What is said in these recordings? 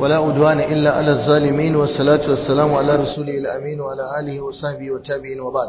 ولا أدوان إلا على الظالمين والصلاة والسلام على رسوله الأمين وعلى آله وصحبه والتابعين وبعد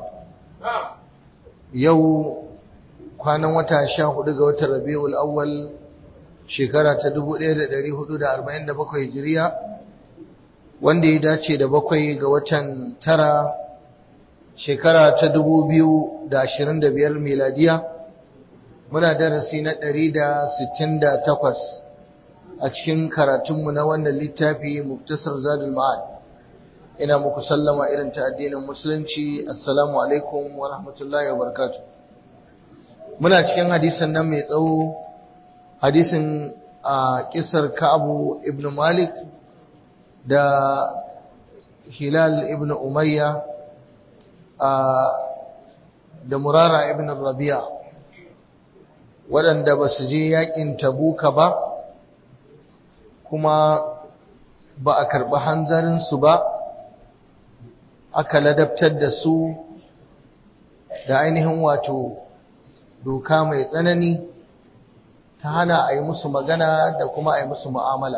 يو كان وتا sha hudu ga watan Rabiul Awwal shekara ta 1447 Hijiriya wanda ya dace da bakwai ga watan tara shekara ta 2025 miladiya muna darasi na 168 a cikin karatunmu na wannan littafi muktasar zadul ma'ad ina muku sallama irin ta addinin musulunci assalamu alaikum wa rahmatullahi wa barakatuh muna cikin hadisin nan mai tsawo hadisin a kisar ka'abu ibn malik da hilal ibn umayya da murara ibn rabi'a waɗanda ba su je yakin tabuka ba kuma ba a karɓi hanzarinsu ba aka ladabtar da su da ainihin wato doka mai tsanani ta hana a yi musu magana da kuma a yi musu mu'amala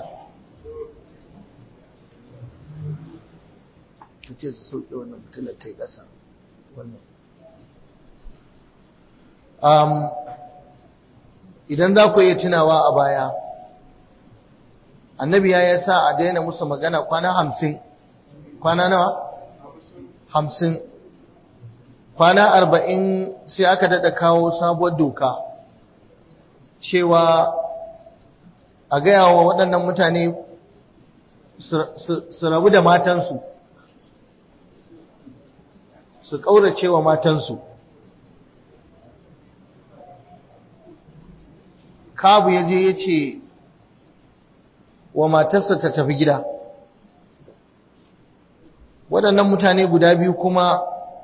ce su sauke wannan mutular ta yi ƙasa idan za ku iya tunawa a baya annabi ya sa a daina musu magana kwana hamsin kwana nawa hamsin kwana arba'in sai aka daɗa kawo sabuwar doka cewa a gaya wa waɗannan mutane su rabu da matansu su ƙaurace wa matansu kabu ya je ya ce wa matarsa ta tafi gida waɗannan mutane guda biyu kuma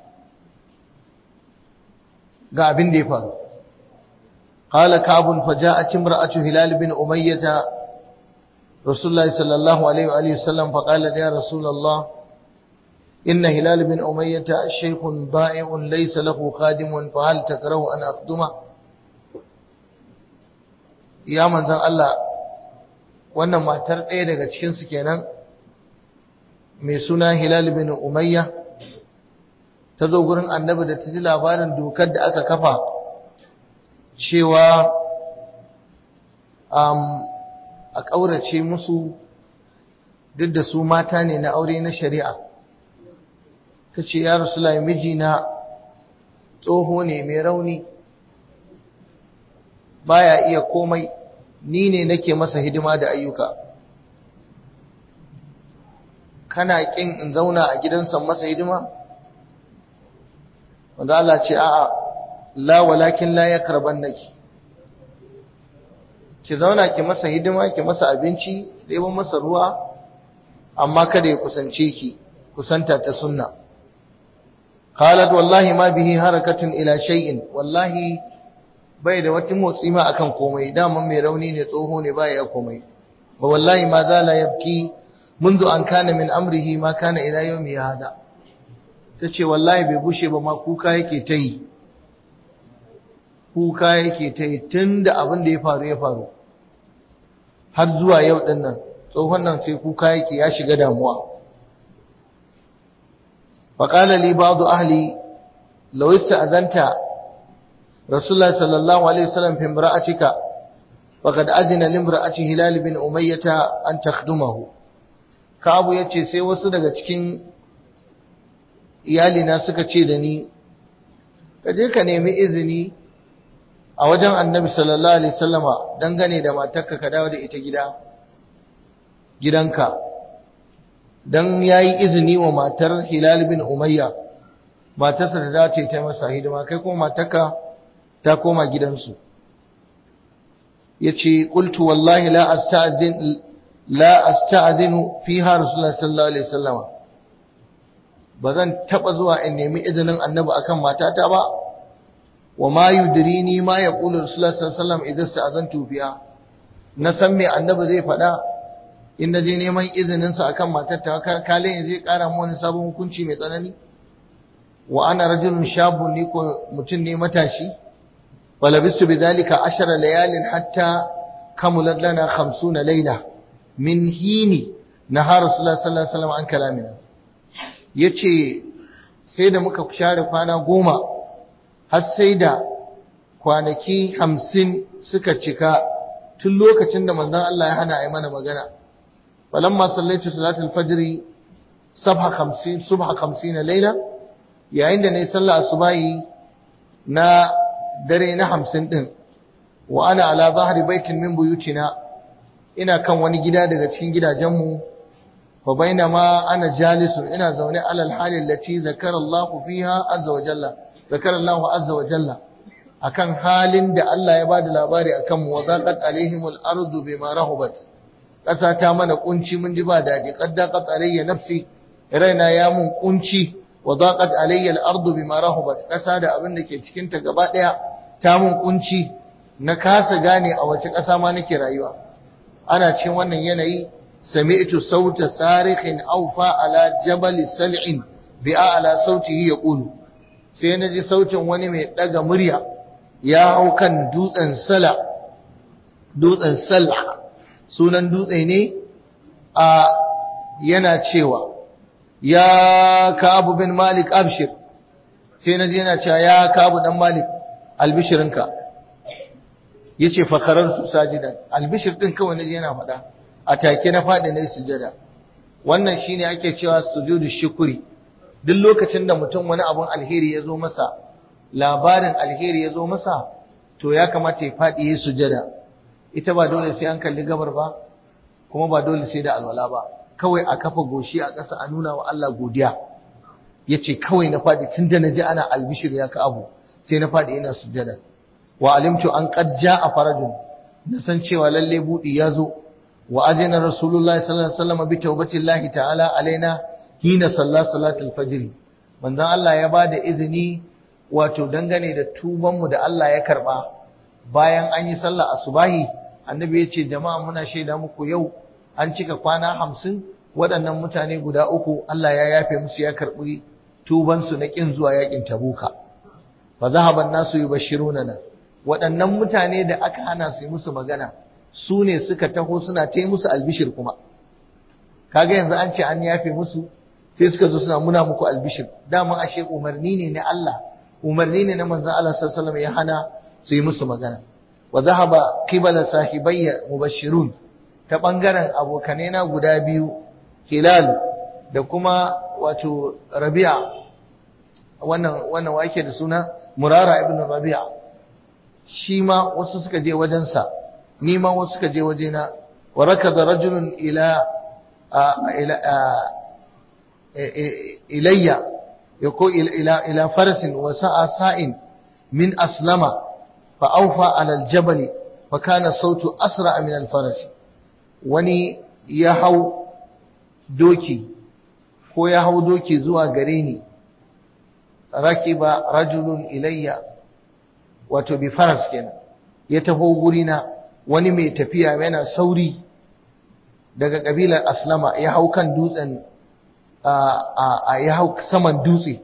ga abin da ya faru قال كعب فجاءت امرأة هلال بن أمية رسول الله صلى الله عليه وآله وسلم فقال يا رسول الله إن هلال بن أمية شيخ بائع ليس له خادم فهل تكره أن أخدمه يا من ذا الله wannan matar ɗaya daga cikinsu kenan mai suna Hilal bin Umayya ta zo gurin annabi da ta ji labarin dokar da aka kafa cewa a ƙaurace musu duk da su mata ne na aure na shari'a ta ce ya rasu mijina tsoho ne mai rauni baya iya komai ni ne nake masa hidima da ayyuka kana kin in zauna a gidansa masa hidima wanda Allah ce a'a la walakin la yakrabannaki ki zauna ki masa hidima ki masa abinci ki ɗebo masa ruwa amma kada ya kusance ki kusanta ta sunna qalat wallahi ma bihi harakatun ila shay'in wallahi bai da wata motsi ma akan komai dama mai rauni ne tsoho ne baya ya komai wa wallahi ma zala yabki منذ an kana min amrihi ma kana ila yawmi hada tace wallahi bai bushe ba ma kuka yake ta yi kuka yake ta yi tunda abin da ya faru ya faru har zuwa yau din nan tsohon nan sai kuka yake ya shiga damuwa faqala li ba'd ahli law ista'zanta رسول الله صلى الله عليه وسلم في امرأتك فقد أذن لامرأة هلال بن أمية أن تخدمه كأبو yace sai wasu daga cikin iyalina suka ce da ni ka je ka nemi izini a wajen annabi sallallahu alaihi wasallama dangane da matarka ka dawo da ita gida gidanka dan yayi izini wa matar Hilal bin Umayya matarsa da dace ta masa hidima kai kuma matarka ta koma gidansu yace qultu wallahi la asta'zin la asta'zinu fiha rasulullahi sallallahu alaihi wasallam bazan taba zuwa in nemi izinin annabi akan matata ba wa ma yudrini ma yaqulu rasulullahi sallallahu alaihi wasallam idan sta'zantu fiha na san me annabi zai faɗa in naje neman izinin sa akan matata kale zai ƙara mu wani sabon hukunci mai tsanani wa ana rajulun shabun ni ko mutum ne matashi ولبست بذلك عشر ليال حتى كملت لنا خمسون ليلة من حين naha rasulullah sallallahu alaihi wasallam an kalamina yace sai da muka share kwana goma har sai da kwanaki hamsin suka cika tun lokacin da manzon Allah ya hana a yi mana magana falamma sallaitu salatul fajri sabha 50 subha 50 laila yayin da nayi sallah asubahi na dare na 50 din wa ana ala zahri baitin min buyutina ina kan wani gida daga cikin gidajenmu fa bainama ana jalisun ina zaune alal hali allati zakara Allah fiha azza wa jalla zakara Allah azza wa jalla akan halin da Allah ya bada labari akan mu wazaqat alaihimul ardu bima rahubat ƙasa ta mana kunci mun ji ba daɗi qaddaqat alayya nafsi raina ya mun kunci wazaqat alayya al-ardu bima rahubat ƙasa da abin da ke cikin ta gaba ɗaya ta mun kunci na kasa gane a wace ƙasa ma nake rayuwa ana cikin wannan yanayi sami'tu sauta sarikhin awfa ala jabal sal'in bi a'la sautihi yaqulu sai naji sautin wani mai daga murya ya hau kan dutsen sala dutsen sala sunan dutse ne a yana cewa ya kabu bin malik abshir sai naji yana cewa ya kabu dan malik albishirinka yace fakarar su sajidan albishir din kawai naji yana faɗa a take na faɗi na sujada wannan shine ake cewa sujudu shukuri duk lokacin da mutum wani abun alheri ya zo masa labarin alheri ya zo masa to ya kamata ya faɗi ya sujada ita ba dole sai an kalli gabar ba kuma ba dole sai da alwala ba kawai a kafa goshi a ƙasa a nuna wa Allah godiya yace kawai na faɗi tunda naji ana albishir ya ka abu sai na faɗi ina sujada wa alimtu an qad jaa farajun na san cewa lalle budi ya zo wa ajina rasulullahi sallallahu alaihi wasallam bi tawbatillahi ta'ala alaina hina salla salatul fajr manzon Allah ya bada izini wato dangane da tuban mu da Allah ya karba bayan an yi sallah asubahi annabi ya ce jama'a muna shaida muku yau an cika kwana hamsin waɗannan mutane guda uku Allah ya yafe musu ya karɓi tubansu na ƙin zuwa yaƙin tabuka fa zahaban nasu yubashiruna waɗannan mutane da aka hana su yi musu magana su ne suka taho suna ta musu albishir kuma kaga yanzu an ce an yafe musu sai suka zo suna muna muku albishir dama ashe umarni ne na Allah umarni ne na manzon Allah sallallahu alaihi wasallam ya hana su yi musu magana wa zahaba qibala sahibayya mubashirun ta bangaren abokanai na guda biyu hilal da kuma wato rabi'a wannan wannan wake da suna murara ibn rabi'a shi ma wasu suka je wajensa ni ma wasu suka je wajena wa rakada rajulun ila ila ilayya yako ila ila farasin wa sa'a sa'in min aslama fa awfa ala aljabal fa kana sautu asra min alfaras wani ya hau doki ko ya hau doki zuwa gare ni rakiba rajulun ilayya wato bi faras kenan ya taho gurina wani mai tafiya yana sauri daga kabilar aslama ya hau kan dutsen a ya hau saman dutse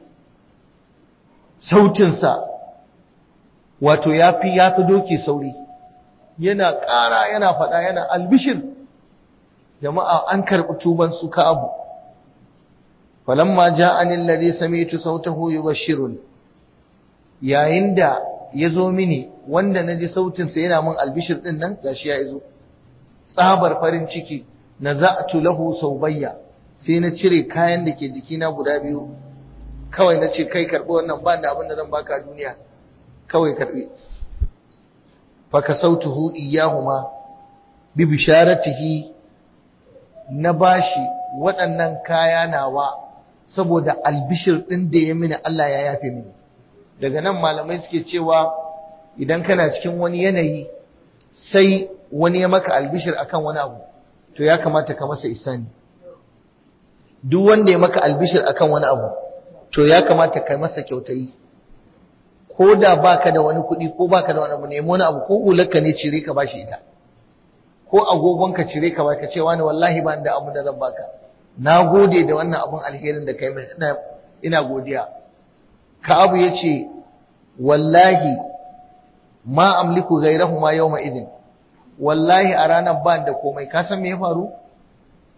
sautinsa wato ya fi ya fi doki sauri yana ƙara yana faɗa yana albishir jama'a an karɓi tuban su ka abu falamma ja'ani alladhi sami'tu sautahu yubashshiruni yayin da ya zo mini wanda na ji sautinsa yana min albishir ɗin nan gashi ya zo tsabar farin ciki na za'atu lahu saubayya sai na cire kayan da ke jikina guda biyu kawai na ce kai karɓi wannan ba da abin da zan baka a duniya kawai karɓi faka sautuhu iyahuma bi bisharatihi na bashi waɗannan kaya nawa saboda albishir ɗin da ya mini Allah ya yafe mini daga nan malamai suke cewa idan kana cikin wani yanayi sai wani ya maka albishir akan wani abu to ya kamata ka masa isani duk wanda ya maka albishir akan wani abu to ya kamata ka masa kyautayi ko da baka da wani kuɗi ko baka da wani abu nemo wani abu ko hularka ne cire ka bashi ita ko agogon ka cire ka baka ce wani wallahi ba da abu da zan baka na gode da wannan abun alherin da kai ina ina godiya Ka'abu ya ce, Wallahi, ma amliku gairahu ma yau idin, wallahi a ranar ba da komai, ka san me ya faru?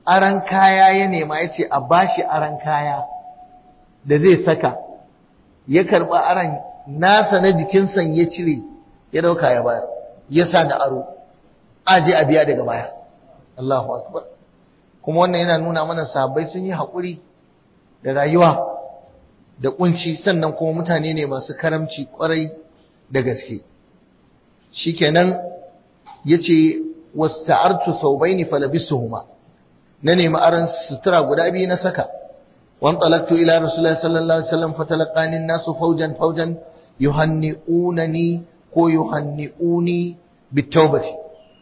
aran kaya ya nema ya ce a bashi aran kaya da zai saka ya karɓa aran nasa na jikinsa ya cire ya dauka ya bayar ya sa da aro aje a biya daga baya Allahu akbar kuma wannan yana nuna mana sahabbai sun yi haƙuri da rayuwa da kunci sannan kuma mutane ne masu karamci kwarai da gaske shikenan yace wasta'artu thawbaini falabisuhuma na nemi aran sutura guda biyu na saka wan talaqtu ila rasulullahi sallallahu alaihi wasallam fatalaqani an-nasu fawjan fawjan yuhanni'unani ko yuhanni'uni bitawbati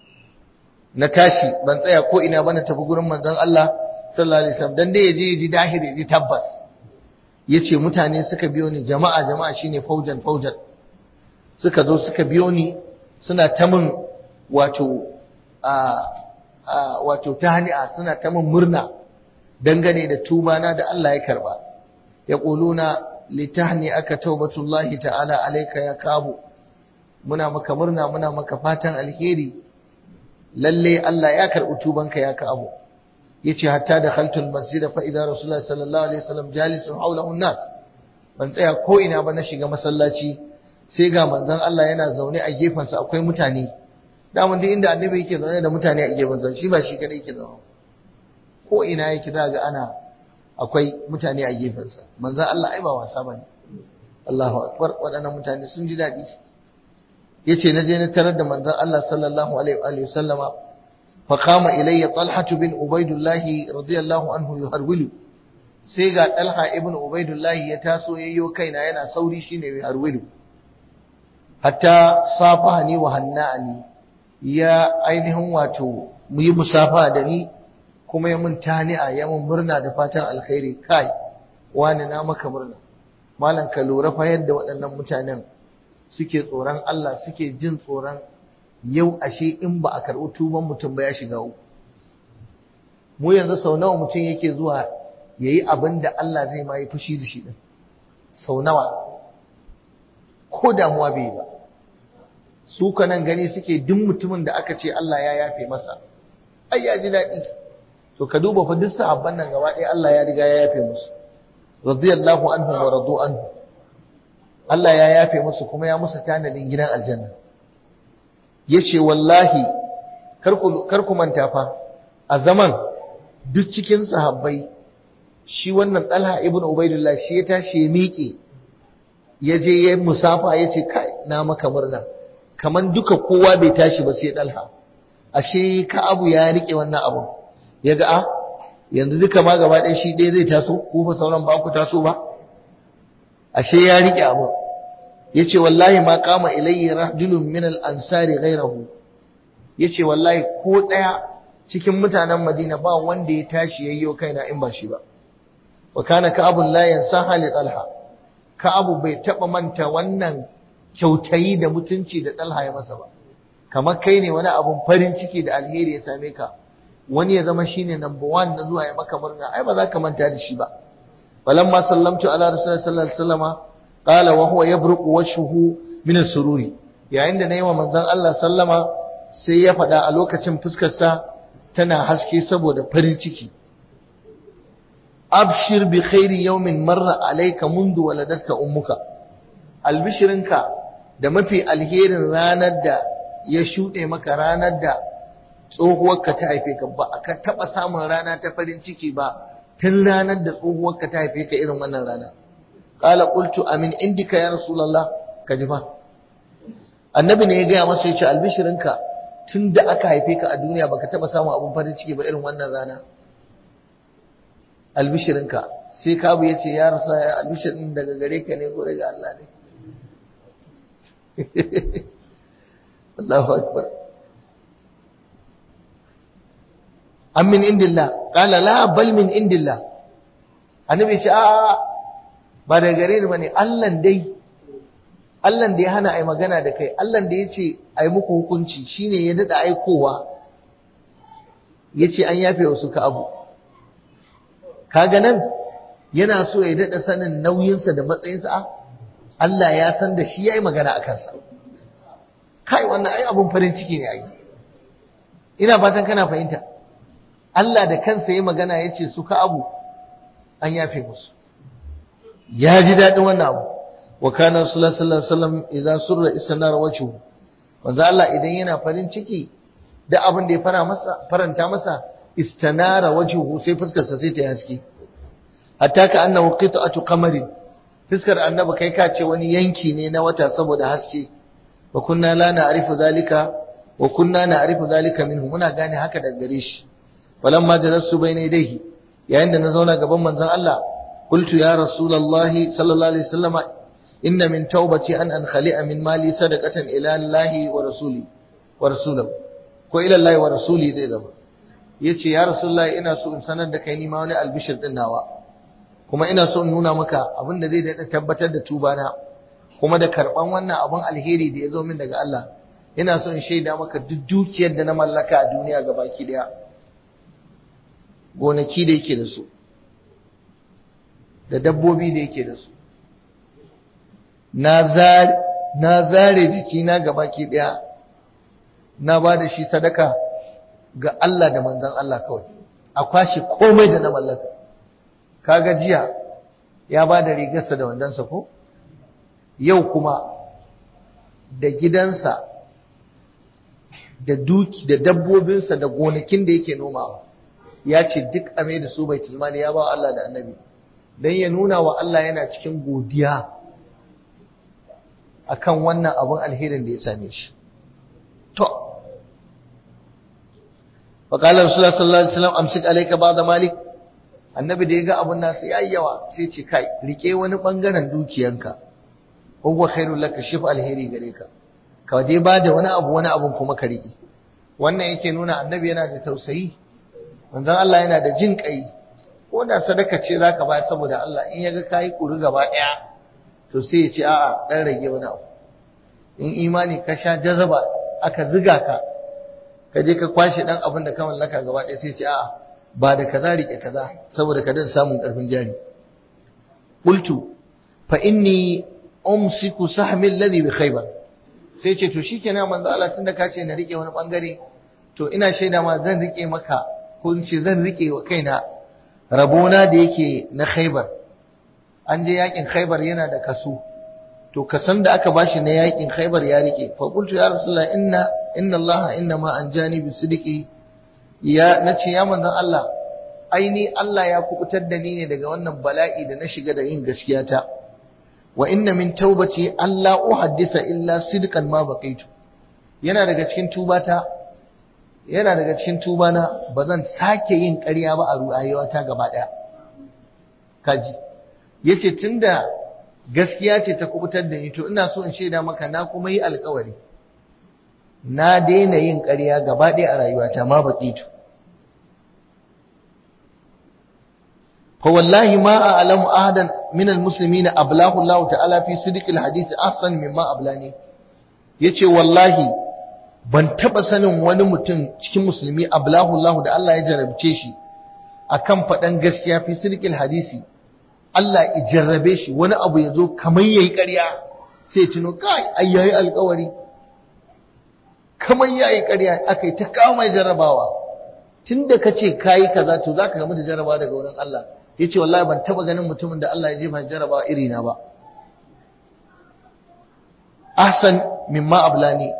na tashi ban tsaya ko ina ba na tafi gurin manzon Allah sallallahu alaihi wasallam dan dai yaje yaji dahiri yaji tabbas yace mutane suka biyo ni jama'a jama'a shine faujan faujan suka zo suka biyo ni suna ta min wato a wato tahni'a suna ta min murna dangane da tuba na da Allah ya karba yaquluna litahni aka taubatullahi ta'ala alayka ya kabu muna maka murna muna maka fatan alheri lalle Allah ya karbi tubanka ya kabu yace hatta da khaltul masjid fa idza rasulullahi sallallahu alaihi wasallam jalisun hawlahu an-nas ban tsaya ko ina ba na shiga masallaci sai ga manzon Allah yana zaune a gefen sa akwai mutane da mun duk inda annabi yake zaune da mutane a gefen sa shi ba shi kadai yake zaune ko ina yake za ga ana akwai mutane a gefen sa manzon Allah ai ba wasa bane Allahu akbar waɗannan mutane sun ji daɗi yace na je na tarar da manzon Allah sallallahu alaihi wa sallama فقام إلي طلحة بن عبيد الله رضي الله عنه يهرول sai ga Talha ibn Ubaidullah ya taso yayyo kaina yana sauri shine mai harwilu hatta safahani wa hanna'ani ya ainihin wato mu yi musafa da ni kuma ya mun tani'a ya mun murna da fatan alkhairi kai wani na maka murna malam ka lura fa yadda waɗannan mutanen suke tsoron Allah suke jin tsoron yau ashe in ba a karɓi tuban mutum ba ya shiga uku mu yanzu sau nawa mutum yake zuwa ya yi abin da Allah zai ma yi fushi da shi ɗin sau nawa ko damuwa bai yi ba su nan gani suke duk mutumin da aka ce Allah ya yafe masa ai ya ji daɗi to ka duba fa duk sahabban nan gaba ɗaya Allah ya riga ya yafe musu radiyallahu anhu wa radu anhu Allah ya yafe musu kuma ya musu tanadin gidan aljanna yace wallahi kar ku manta fa a zaman duk cikin sahabbai shi wannan Talha ibn Ubaidullah shi ya tashi ya miƙe ya je ya musafa ya ce kai na maka murna kaman duka kowa bai tashi ba sai Talha ashe ka abu ya rike wannan abun ya ga a yanzu duka ma gaba ɗaya shi ɗaya zai taso ko fa sauran ba ku taso ba ashe ya rike abun yace wallahi ma kama ilayya rajulun min al-ansari ghayrahu yace wallahi ko daya cikin mutanen Madina ba wanda ya tashi yayyo kaina in ba shi ba wa kana ka'abu la yansaha li talha ka'abu bai taba manta wannan kyautayi da mutunci da talha ya masa ba kamar kai ne wani abun farin ciki da alheri ya same ka wani ya zama shine number one na zuwa ya maka murna ai ba za ka manta da shi ba falamma sallamtu ala rasulullahi sallallahu alaihi wasallama qala wa huwa yabruqu wajhuhu min as-sururi yayin da nayi wa manzon Allah sallama sai ya faɗa a lokacin fuskar sa tana haske saboda farin ciki abshir bi khairi yawmin marra alayka mundu waladatka ummuka albishirinka da mafi alherin ranar da ya shuɗe maka ranar da tsohuwarka ta haife ka ba ka taɓa samun rana ta farin ciki ba tun ranar da tsohuwarka ta haife ka irin wannan rana qala qultu amin indika ya rasulullah ka ji fa annabi ne ya gaya masa yace albishirinka tun da aka haife ka a duniya baka taɓa samun abun farin ciki ba irin wannan rana albishirinka sai kabu ya ce ya rasa ya albishirin daga gare ka ne ko daga Allah ne Allahu akbar an min indillah qala la bal min indillah annabi ce a ba daga gare ni bane Allah dai Allah da ya hana ai magana da kai Allah da ya ce ai muku hukunci shine ya dada aikowa yace an yafe wasu ka abu kaga nan yana so ya daɗa sanin nauyinsa da matsayinsa Allah ya san da shi ya yi magana a kansa kai wannan ai abun farin ciki ne ai ina fatan kana fahimta Allah da kansa ya magana ya ce su ka abu an yafe musu ya ji daɗin wannan abu wa kana sallallahu alaihi wasallam idan surra istanar wajhu manzo Allah idan yana farin ciki da abin da ya fara masa faranta masa istanara wajhu sai fuskar sa sai ta haske hatta ka annahu qit'atu qamarin fuskar annabi kai ka ce wani yanki ne na wata saboda haske wa kunna la na'rifu zalika wa kunna na'rifu zalika minhu muna gane haka daga gare shi falamma jalastu bayna yadayhi yayin da na zauna gaban manzon Allah qultu ya rasulullahi sallallahu alaihi wasallam inna min taubati an ankhali'a min mali sadaqatan ila Allah wa rasuli wa rasulahu ko ila Allah wa rasuli dai da yace ya rasulullahi ina so in sanar da kai ni ma wani albishir din nawa kuma ina so in nuna maka abin da zai daɗa tabbatar da tubana kuma da karɓan wannan abin alheri da ya zo min daga Allah ina so in shaida maka duk dukiyar da na mallaka a duniya ga baki ɗaya gonaki da yake da su da dabbobi da yake da su na zare jikina ga baki ɗaya na ba da shi sadaka ga Allah da manzan Allah kawai a kwashe komai da na mallaka kaga jiya ya ba da rigarsa da wandonsa ko yau kuma da gidansa da duki da dabbobinsa da gonakin da yake nomawa ya ce duk ame da su bai tilmani ya ba Allah da annabi don ya nuna wa Allah yana cikin godiya akan wannan abin alherin da ya same shi to faƙalar rasulullah sallallahu alaihi wasallam amsik alayka ba'da malik annabi da ya ga abun nasu yayi yawa sai ce kai rike wani bangaren dukiyanka huwa khairul laka shif alheri gare ka ka dai ba da wani abu wani abun kuma ka rike wannan yake nuna annabi yana da tausayi manzon Allah yana da jin kai ko da sadaka ce zaka bayar saboda Allah in yaga kai kuri gaba daya to sai ya ce a'a dan rage wani abu in imani ka sha jazaba aka ziga ka ka je ka kwashe dan abin da ka mallaka gaba daya sai ya ce a'a ba da kaza rike kaza saboda ka dan samun karfin jari qultu fa inni umsiku sahmi alladhi bi khaybar sai ce to shikenan manzo Allah tunda ka ce na rike wani bangare to ina shaida ma zan rike maka ko in ce zan rike wa kaina rabona da yake na khaybar an je yakin khaybar yana da kaso to kasan da aka bashi na yakin khaybar ya rike fa qultu ya rasulullah inna inna Allah inna ma anjani bi sidqi ya nace ya manzon Allah aini Allah ya kubutar da ni ne daga wannan bala'i da na shiga da yin gaskiya ta wa inna min taubati alla uhaddisa illa sidqan ma baqaitu yana daga cikin tubata yana daga cikin tubana bazan sake yin ƙarya ba a rayuwata gaba daya kaji yace tunda gaskiya ce ta kubutar da ni to ina so in shaida maka na kuma yi alƙawari na daina yin ƙarya gaba ɗaya a rayuwata ma baqitu fa wallahi ma a'lamu ahadan min almuslimin ablahu Allah ta'ala fi sidqil hadith ahsan mimma ablani yace wallahi ban taba sanin wani mutum cikin musulmi ablahu Allah da Allah ya jarabce shi akan faɗan gaskiya fi sidqil hadisi Allah ya jarrabe shi wani abu ya zo kamar yayi ƙarya sai tuno kai ai yayi alƙawari kamar yayi ƙarya akai ta kawo mai jarrabawa tunda kace kai kaza to zaka gamu da jarrabawa daga wurin Allah yace wallahi ban taba ganin mutumin da Allah ya jefa jarrabawa iri na ba ahsan mimma ablani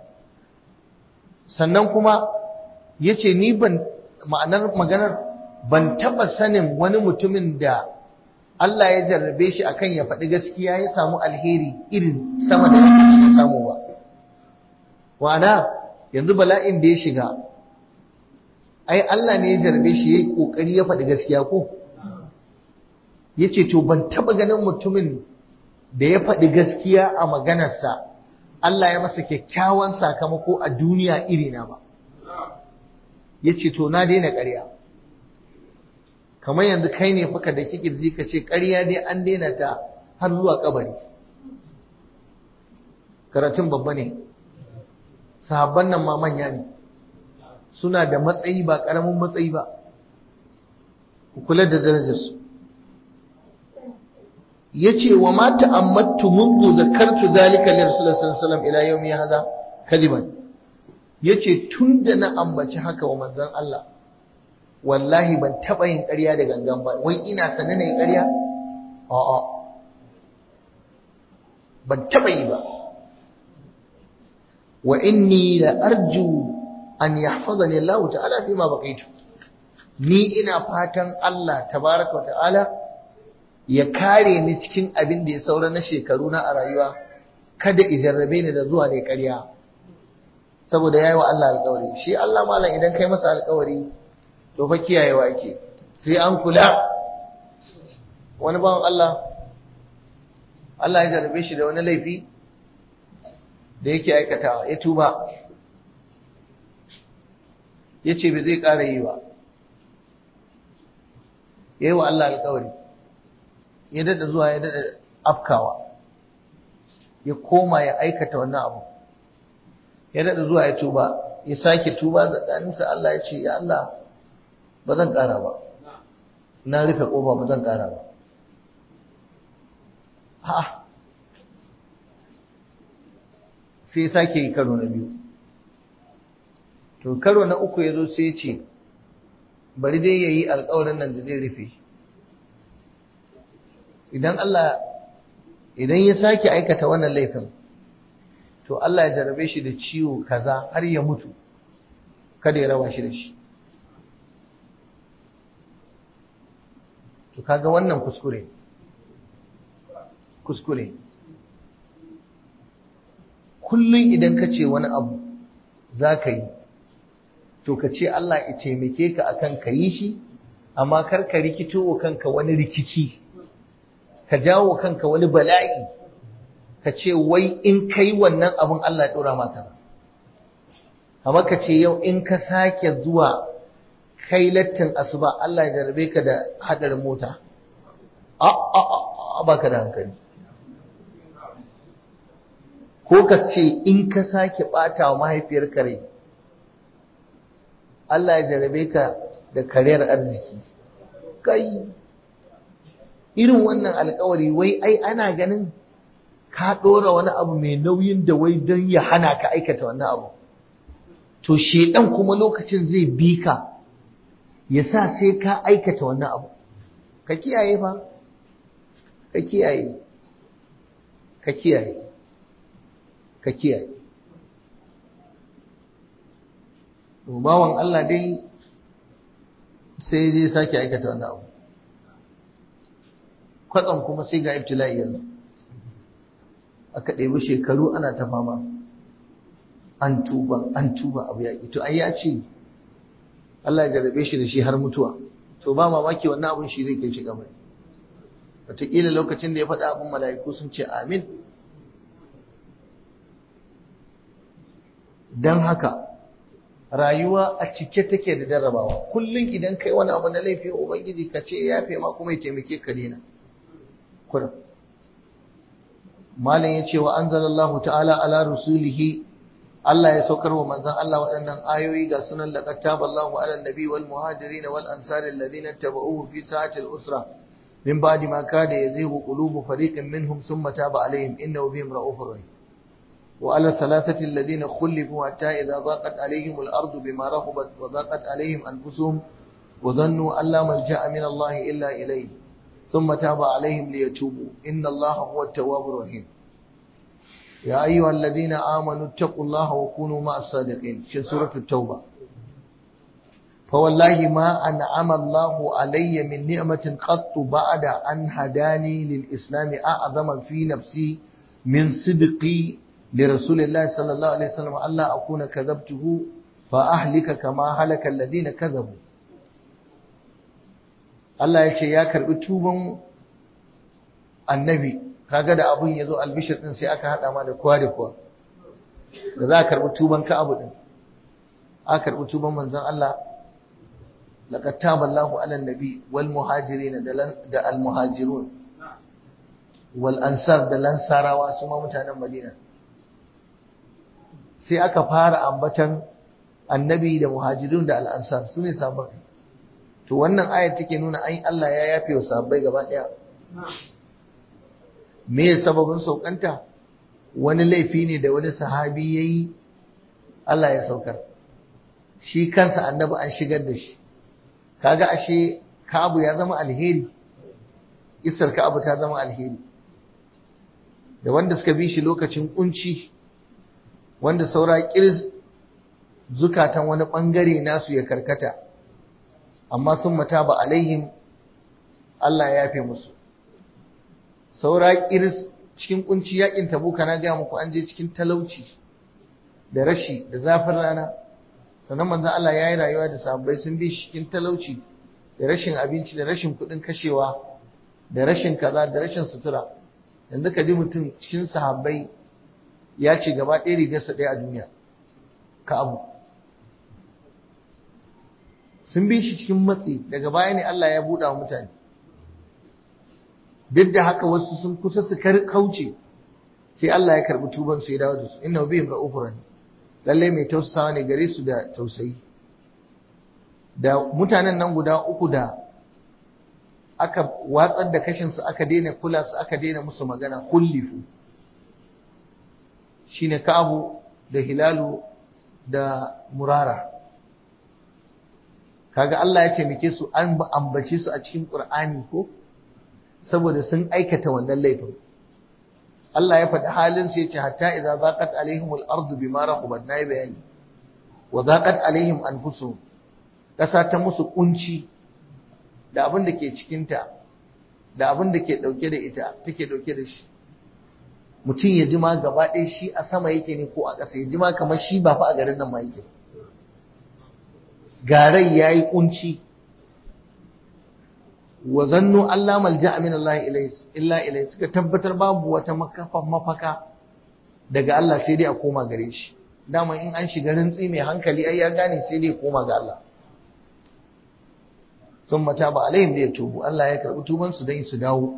sannan kuma yace ni ban ma'anar maganar ban taba sanin wani mutumin da Allah ya jarrabe shi akan ya faɗi gaskiya ya samu alheri irin sama da ya samu ba wa'ana yanzu bala'in da ya shiga ai Allah ne ya jarrabe shi yayi kokari ya faɗi gaskiya ko yace to ban taba ganin mutumin da ya faɗi gaskiya a maganarsa Allah ya masa kyakkyawan sakamako a duniya irina ba yace to na daina ƙarya kamar yanzu kai ne faka da kikirji ka ce ƙarya dai an daina ta har zuwa kabari karatun babba ne sahabban nan ma manya ne suna da matsayi ba ƙaramin matsayi ba ku kula da darajarsu ya ce wa ma ta'ammattu mundu zakartu zalika li rasulullahi sallallahu alaihi wasallam ila yawmi hadha kadiban yace tunda na ambaci haka wa manzon Allah wallahi ban taɓa yin ƙarya da gangan ba wai ina sanin na yi ƙarya a'a ban taɓa yi ba wa inni la arju an yahfazani Allah ta'ala fi ma baqaitu ni ina fatan Allah tabaraka ta'ala ya kare ni cikin abin da ya saura na shekaru na a rayuwa kada ijarrabe ni da zuwa ne ƙarya saboda yayi wa Allah alƙawari shi Allah malam idan kai masa alƙawari to fa kiyayewa yake sai an kula wani bawan Allah Allah ya jarrabe shi da wani laifi da yake aikatawa ya tuba ya ce bai zai ƙara yi ba ya yi wa Allah alƙawari ya daɗa zuwa ya daɗa afkawa ya koma ya aikata wannan abu ya daɗa zuwa ya tuba ya sake tuba tsakaninsa Allah ya ce ya Allah ba zan ƙara ba na rufe ƙofa ba zan ƙara ba ha sai sake yi karo na biyu to karo na uku ya zo sai ce bari dai ya yi alkawarin nan da zai rufe idan Allah idan ya sake aikata wannan laifin to Allah ya jarabe shi da ciwo kaza har ya mutu kada ya rawa shi da shi to kaga wannan kuskure kuskure kullum idan ka ce wani abu za ka yi to ka ce Allah ya taimake ka akan ka yi shi amma kar ka rikito wa kanka wani rikici ka jawo kanka wani bala'i ka ce wai in kai wannan abin Allah ya dora maka amma ka ce yau in ka sake zuwa kai lattin asuba Allah ya jarabe ka da hadarin mota a a a baka da hankali ko ka ce in ka sake ɓata wa mahaifiyar kare Allah ya jarabe ka da kariyar arziki kai irin wannan alkawari wai ai ana ganin ka ɗora wani abu mai nauyin da wai don ya hana ka aikata wannan abu to shedan kuma lokacin zai bi ka ya sa sai ka aikata wannan abu ka kiyaye fa ka kiyaye ka kiyaye ka kiyaye bawan Allah dai sai zai sake aikata wannan abu kwatsam kuma sai ga ibtila'i yanzu aka ɗebi shekaru ana ta fama an tuba an tuba abu yaƙi to ai ya ce Allah ya jarabe shi da shi har mutuwa to ba mamaki wannan abun shi zai kai shi kamar wataƙila lokacin da ya faɗa abin mala'iku sun ce amin don haka rayuwa a cike take da jarrabawa kullum idan kai wani abu na laifin ubangiji ka ce ya fi ma kuma ya taimake ka dena kurum malam ya ce wa anzalallahu ta'ala ala rusulihi Allah ya saukar wa manzon Allah waɗannan ayoyi ga sunan laqad taballahu ala nabi wal muhajirin wal ansari alladhina tabauhu fi sa'ati al usra min ba'di ma kada yazighu qulubu fariqin minhum thumma taba alaihim innahu bihim ra'ufur rahim وعلى الثلاثة الذين خلفوا حتى إذا ضاقت عليهم الأرض بما رحبت وضاقت عليهم أنفسهم وظنوا أن لا ملجأ من الله إلا إليه ثم تاب عليهم ليتوبوا إن الله هو التواب الرحيم يا أيها الذين آمنوا اتقوا الله وكونوا مع الصادقين في سورة التوبة فوالله ما أنعم الله علي من نعمة قط بعد أن هداني للإسلام أعظم في نفسي من صدقي لرسول الله صلى الله عليه وسلم ألا أكون كذبته فأهلك كما هلك الذين كذبوا Allah ya ce ya karbi tuban annabi kaga da abun yazo albishir din sai aka hada ma da kowa da kowa da za ka karbi tuban ka abu din aka karbi tuban manzon Allah laqad taballahu ala nabi wal muhajirin da al muhajirun wal ansar da lansarawa su ma mutanen Madina sai aka fara ambatan annabi da muhajirun da al'ansar su ne sabon to wannan ayar take nuna ai Allah ya yafe wa sabbai gaba ɗaya me sababin saukanta wani laifi ne da wani sahabi ya yi Allah ya saukar shi kansa annabi an shigar da shi kaga ashe Ka'abu ya zama alheri isar Ka'abu ta zama alheri da wanda suka bi shi lokacin kunci wanda saura kirs zukatan wani bangare nasu ya karkata amma sun mata ba alaihim Allah ya yafe musu saura kirs cikin kunci yakin tabuka na ga muku an je cikin talauci da rashi da zafin rana sannan manzon Allah ya yi rayuwa da sahabbai sun bi shi cikin talauci da rashin abinci da rashin kuɗin kashewa da rashin kaza da rashin sutura yanzu ka ji mutum cikin sahabbai ya ce gaba ɗaya rigarsa ɗaya a duniya ka abu sun bi shi cikin matsi daga baya ne Allah ya buɗa wa mutane duk da haka wasu sun kusa su kauce sai Allah ya karɓi tuban su ya dawo da su inna bihim ra'ufur lalle mai tausasawa ne gare su da tausayi da mutanen nan guda uku da aka watsar da kashinsu aka daina kula su aka daina musu magana kullifu shine Ka'abu da Hilalu da Murara kaga Allah ya taimake su an ambace su a cikin Qur'ani ko saboda sun aikata wannan laifin Allah ya faɗi halin su yace hatta idza zaqat alaihimul ardu bima rahabat nayi bayani wa zaqat alaihim anfusuhum kasa ta musu kunci da abin da ke cikinta da abin da ke dauke da ita take dauke da shi mutum ya jima gaba ɗaya shi a sama yake ne ko a ƙasa ya jima kamar shi ba fa a garin nan ma yake garai ya yi ƙunci wa zannu Allah malja min Allah illa ilai suka tabbatar babu wata makafan mafaka daga Allah sai dai a koma gare shi dama in an shiga rintsi mai hankali ai ya gane sai dai koma ga Allah sun mata ba alaihim da ya tubu Allah ya karɓi tubansu don su dawo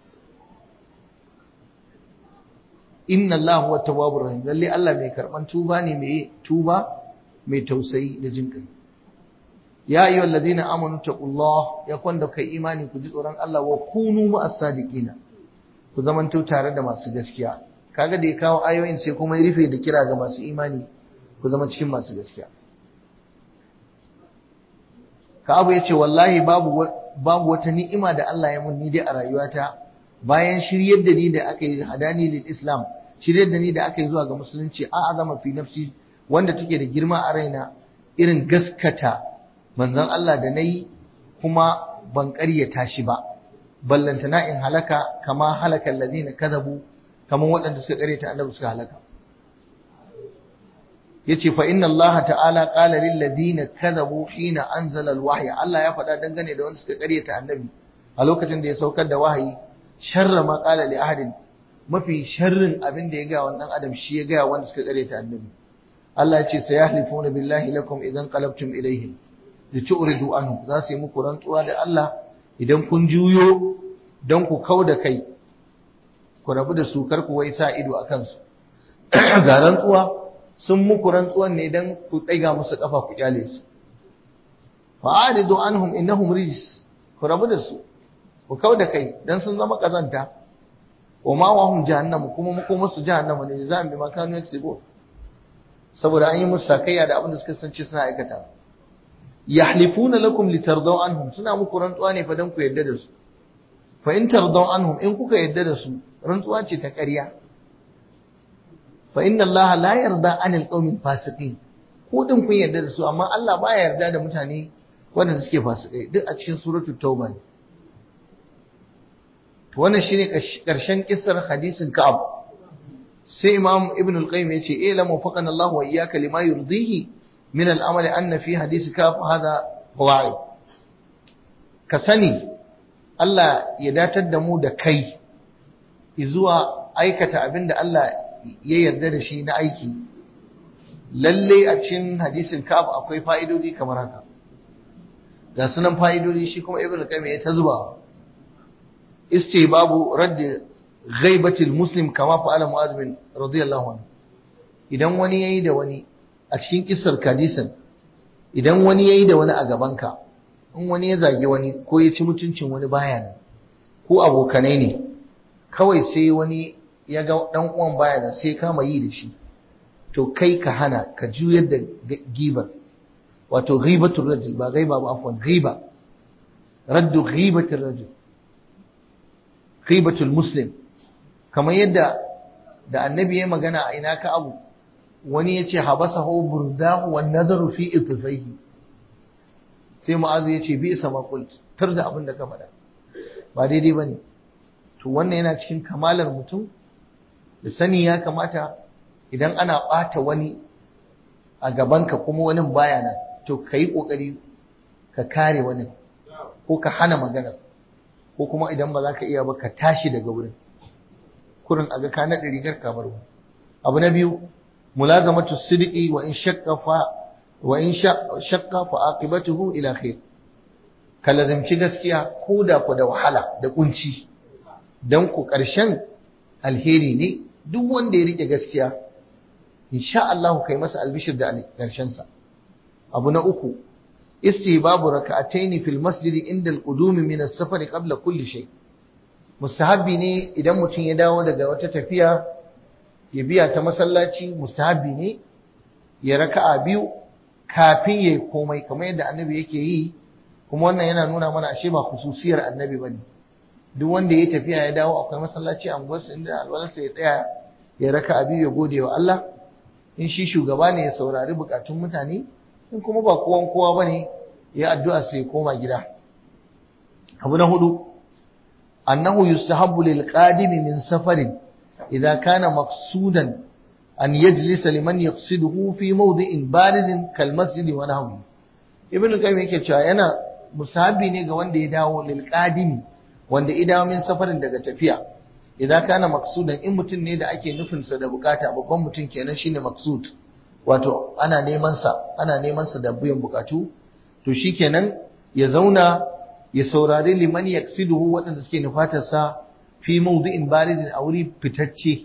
inna Allah huwa tawwabur rahim lalle Allah mai karban tuba ne mai tuba mai tausayi da jin kai ya ayyuhal ladina amanu taqullah ya kwanda kai imani ku ji tsoron Allah wa kunu ma'as sadiqina ku zamanto tare da masu gaskiya kaga da ya kawo ayoyin sai kuma ya rufe da kira ga masu imani ku zama cikin masu gaskiya ka abu yace wallahi babu babu wata ni'ima da Allah ya mun ni dai a rayuwata bayan shiryar da ni da aka yi hadani lil islam shiryar da ni da aka yi zuwa ga musulunci a azama fi nafsi wanda take da girma a raina irin gaskata manzon Allah da nayi kuma ban ƙaryata shi ba ballantana in halaka kama halaka allazina kadabu kaman waɗanda suka ƙaryata annabi suka halaka yace fa inna Allah ta'ala qala lil ladina kadabu hina anzala al wahya Allah ya faɗa dangane da wanda suka ƙaryata annabi a lokacin da ya saukar da wahayi sharra ma qala li ahadin mafi sharrin abin da ya ga wannan adam shi ya ga wanda suka kare ta annabi Allah ya ce sayahlifuna billahi lakum idan qalabtum ilaihim litu'ridu anhu za su yi muku rantsuwa da Allah idan kun juyo don ku kauda kai ku rabu da su kar ku wai sa ido akan su ga rantsuwa sun muku rantsuwan ne dan ku tsaiga musu kafa ku kyale su fa'aridu anhum innahum rijs ku rabu da su ku kau da kai dan sun zama kazanta wa ma wa hum jahannam kuma mu kuma su jahannama ne za mu bi makanu yaksibu saboda an yi musu sakayya da abin da suka sance suna aikata yahlifuna lakum litardaw anhum suna muku rantsuwa ne fa dan ku yadda da su fa in tardaw anhum in kuka yadda da su rantsuwa ce ta ƙarya fa inna allaha la yarda anil qawmil fasiqin ko din kun yarda da su amma Allah baya yarda da mutane wanda suke fasikai duk a cikin suratul tauba ne wannan shine karshen kissar hadisin Ka'ab sai Imam Ibn al-Qayyim yace eh la mufaqana Allah wa iyyaka lima yurdihi min al-amal anna fi hadisi Ka'ab hada fawaid ka sani Allah ya datar da mu da kai zuwa aikata abinda Allah ya yarda da shi na aiki lalle a cikin hadisin Ka'ab akwai fa'idodi kamar haka ga sunan fa'idodi shi kuma Ibn al-Qayyim ya ta zuba iske babu radda ghaibatil muslim kama fa'ala mu'az bin radiyallahu anhu idan wani yayi da wani a cikin kissar kadisan idan wani yayi da wani a gabanka in wani ya zage wani ko ya ci mutuncin wani baya nan ko abokanai ne kawai sai wani ya ga dan uwan baya nan sai kama yi da shi to kai ka hana ka juyar da gibar wato ghibatul rajul ba ghaiba ba afwan ghiba raddu ghibatul rajul ghibatul muslim kamar yadda da annabi ya magana a ina ka abu wani ya ce habasahu burdahu wan nazaru fi itfaihi sai mu'azu ya ce bi isa maqult tar da abin da ka faɗa ba daidai bane to wannan yana cikin kamalar mutum da sani ya kamata idan ana ɓata wani a gabanka kuma wani baya nan to ka yi ƙoƙari ka kare wani ko ka hana magana ko kuma idan ba za ka iya ba ka tashi daga wurin kurin a ga ka naɗe rigar kamar wani abu na biyu mulazamatu sidqi wa in shakka fa wa in shakka fa aqibatuhu ila khair ka lazimci gaskiya ko da ku da wahala da kunci dan ku ƙarshen alheri ne duk wanda ya rike gaskiya insha Allah kai masa albishir da ƙarshen sa abu na uku istihbabu raka'atayn fil masjid inda al-qudum min as-safar qabla kulli shay mustahabbi ne idan mutum ya dawo daga wata tafiya ya biya ta masallaci mustahabbi ne ya raka'a biyu kafin yayi komai kamar yadda annabi yake yi kuma wannan yana nuna mana ashe ba khususiyar annabi bane duk wanda ya tafiya ya dawo akwai masallaci a unguwarsa inda alwalarsa ya tsaya ya raka'a biyu ya gode wa Allah in shi shugaba ne ya saurari bukatun mutane in kuma ba kowan kowa bane ya addu'a sai koma gida abu na hudu annahu yustahabbu lil qadimi min safarin idza kana maqsudan an yajlisa liman yaqsiduhu fi mawdi'in barizin kal masjid wa nahwi ibn qayyim yake cewa yana musahabi ne ga wanda ya dawo lil qadimi wanda idawo min safarin daga tafiya idan kana maqsudan in mutum ne da ake nufin sa da bukata babban mutum kenan shine maqsud wato ana neman sa ana neman sa da biyan bukatu to shikenan ya zauna ya saurari liman yaksiduhu waɗanda suke nufatar sa fi mawdu'in barizin a wuri fitacce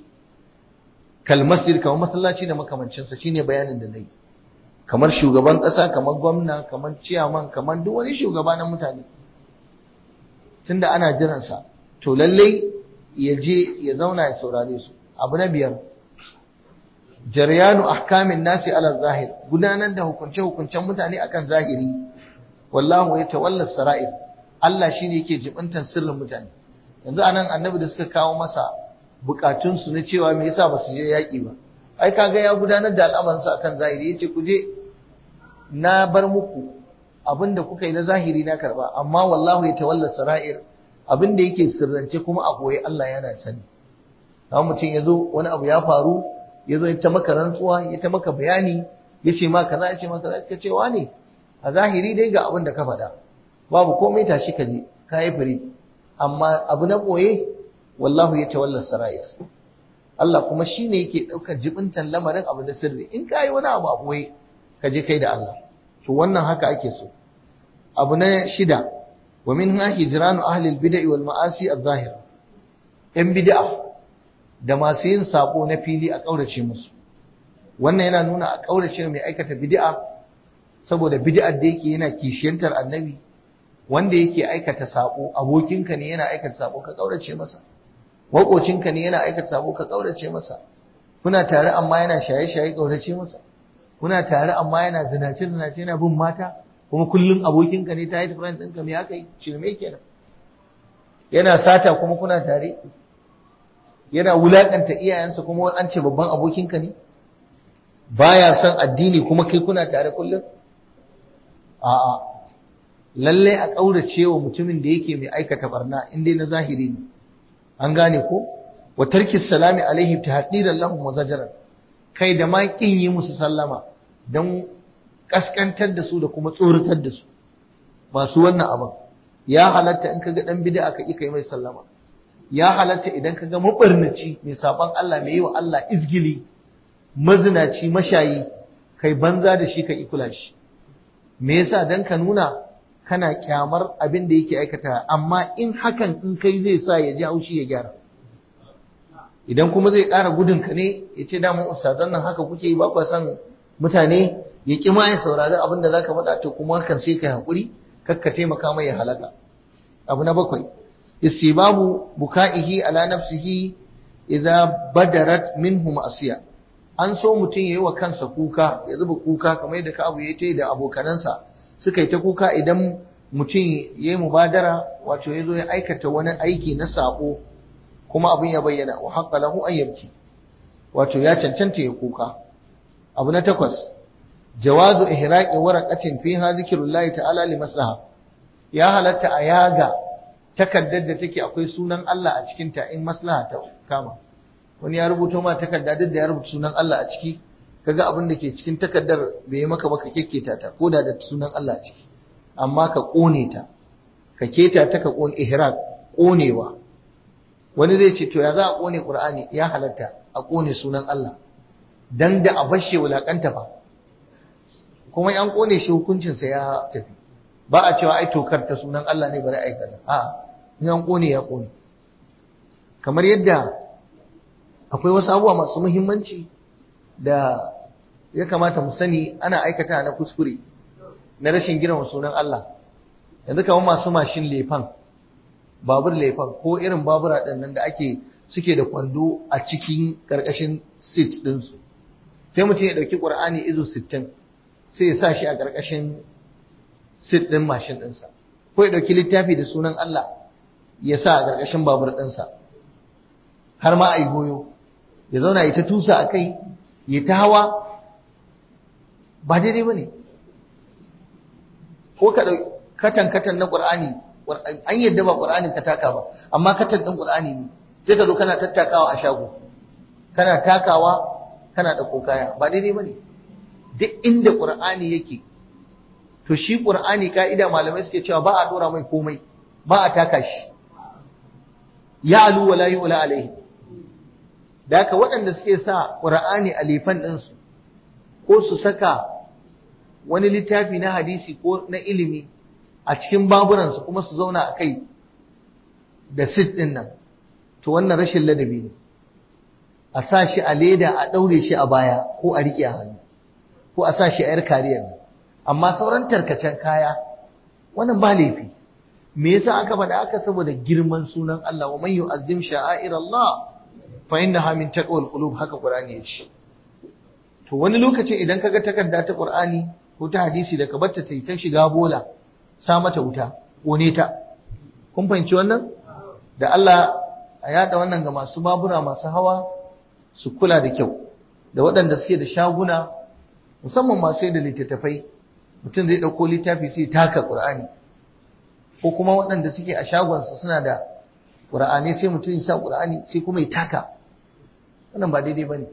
kal masjid kamar masallaci da makamancin sa shine bayanin da nayi kamar shugaban ƙasa kamar gwamna kamar ciyaman kamar duk wani shugaba na mutane tunda ana jiran sa to lalle ya je ya zauna ya saurare su abu na biyar jaryanu ahkamin nasi ala zahir gudanar da hukunce-hukuncen mutane akan zahiri wallahu ya tawalla sara'ir Allah shine yake jibintan sirrin mutane yanzu anan annabi da suka kawo masa bukatun su na cewa me yasa basu je yaki ba ai kaga ya gudanar da al'amarin sa akan zahiri yace ku je na bar muku abinda kuka yi na zahiri na karba amma wallahu ya tawalla sara'ir abinda yake sirrance kuma a goye Allah yana sani kamar mutum ya zo wani abu ya faru ya zo ya ta maka rantsuwa ya ta maka bayani ya ce ma kaza ya ce maka kaza ka ce ne a zahiri dai ga abin da ka faɗa babu komai tashi ka je ka yi firi amma abu na ɓoye wallahu ya tawalla sara'ir Allah kuma shi ne yake ɗaukar jibintan lamarin abu na sirri in ka yi wani abu a ɓoye ka je kai da Allah to wannan haka ake so abu na shida wa min ha hijranu ahli al-bid'i wal ma'asi adh-dhahira yan bid'a da masu yin sabo na fili a kaurace musu wannan yana nuna a kaurace mai aikata bid'a saboda bid'ar da yake yana kishiyantar annabi wanda yake aikata sabo abokinka ne yana aikata sabo ka kaurace masa makocinka ne yana aikata sabo ka kaurace masa kuna tare amma yana shaye-shaye kaurace masa kuna tare amma yana zinace zinace yana bin mata kuma kullum abokinka ne ta yi friend ɗinka me aka yi shirme kenan yana sata kuma kuna tare yana wulakanta iyayensa kuma an ce babban abokinka ne baya son addini kuma kai kuna tare kullum a'a lalle a kaurace wa mutumin da yake mai aikata barna in dai na zahiri ne an gane ko wa tarki salami alaihi tahdiran lahum wa zajran kai da ma kin yi musu sallama dan kaskantar da su da kuma tsoratar da su masu wannan abin ya halatta in kaga dan bid'a ka kai mai sallama ya halatta idan kaga mabarnaci mai saban Allah mai yi wa Allah izgili mazinaci mashayi kai banza da shi ka ikula shi me yasa dan ka nuna kana kyamar abin da yake aikata amma in hakan in kai zai sa ya ji haushi ya gyara idan kuma zai ƙara gudun ka ne ya ce damun ustazan nan haka kuke yi ba ku san mutane ya ƙi ma ya saurari abin da zaka faɗa to kuma hakan sai kai haƙuri kar ka taimaka mai ya halaka abu na bakwai istibabu buka'ihi ala nafsihi idza badarat minhu ma'siya an so mutum ya yi wa kansa kuka ya zuba kuka kamar yadda ka abu ya ta da abokanansa suka yi ta kuka idan mutum ya yi mubadara wato ya zo ya aikata wani aiki na sabo kuma abin ya bayyana wa haƙƙa lahu an yabki wato ya cancanta ya kuka abu na takwas jawazu ihraqi waraqatin fiha zikrullahi ta'ala li maslaha ya halatta a yaga takaddar da take akwai sunan Allah a cikin ta in maslaha ta kama wani ya rubuto ma takarda duk da ya rubuta sunan Allah a ciki kaga abin da ke cikin takardar bai yi maka baka kekketa ta ko da da sunan Allah a ciki amma ka kone ta ka keta ta ka kone ihraq konewa wani zai ce to ya za a kone qur'ani ya halatta a kone sunan Allah dan da a bashe wulakanta ba kuma an kone shi hukuncin sa ya tafi ba a cewa ai tokar ta sunan Allah ne bari ai kaza a in an kone ya kone kamar yadda akwai wasu abubuwa masu muhimmanci da ya kamata mu sani ana aikata na kuskure na rashin girma sunan Allah yanzu kamar masu mashin lefan babur lefan ko irin babura ɗin nan da ake suke da kwando a cikin ƙarƙashin seat ɗinsu sai mutum ya ɗauki ƙur'ani izu sittin sai ya sa shi a ƙarƙashin seat ɗin mashin ɗinsa ko ya ɗauki littafi da sunan Allah ya sa a ƙarƙashin babur ɗinsa har ma a yi goyo ya zauna ya ta tusa a kai ya ta hawa ba daidai ba ne ko ka ɗauki katan-katan na ƙur'ani an yadda ba ƙur'anin ka taka ba amma katan ɗin ƙur'ani ne sai ka zo kana tattakawa a shago kana takawa kana da kaya ba daidai ba ne duk inda ƙur'ani yake to shi ƙur'ani ka'ida malamai suke cewa ba a ɗora mai komai ba a taka shi ya alu wala yi wala alaihi da haka waɗanda suke sa ƙur'ani a lefan ɗinsu ko su saka wani littafi na hadisi ko na ilimi a cikin baburansu kuma su zauna a kai da sit ɗin nan to wannan rashin ladabi ne a sa shi a leda a ɗaure shi a baya ko a riƙe a hannu ko a sa shi a yar kariyar amma sauran tarkacen kaya wannan ba laifi me yasa aka faɗa aka saboda girman sunan Allah wa man yu'azzim sha'air Allah fa innaha min taqwal qulub haka Qur'ani ya ce to wani lokacin idan kaga takarda ta Qur'ani ko ta hadisi da ka batta ta ta shiga bola sa mata wuta kone ta kun fahimci wannan da Allah a yada wannan ga masu babura masu hawa su kula da kyau da waɗanda suke da shaguna musamman masu da littattafai mutum zai ɗauko littafi sai taka Qur'ani ko kuma waɗanda suke a shagonsa suna da ƙura'ani sai mutum ya sa ƙura'ani sai kuma ya taka wannan ba daidai ba ne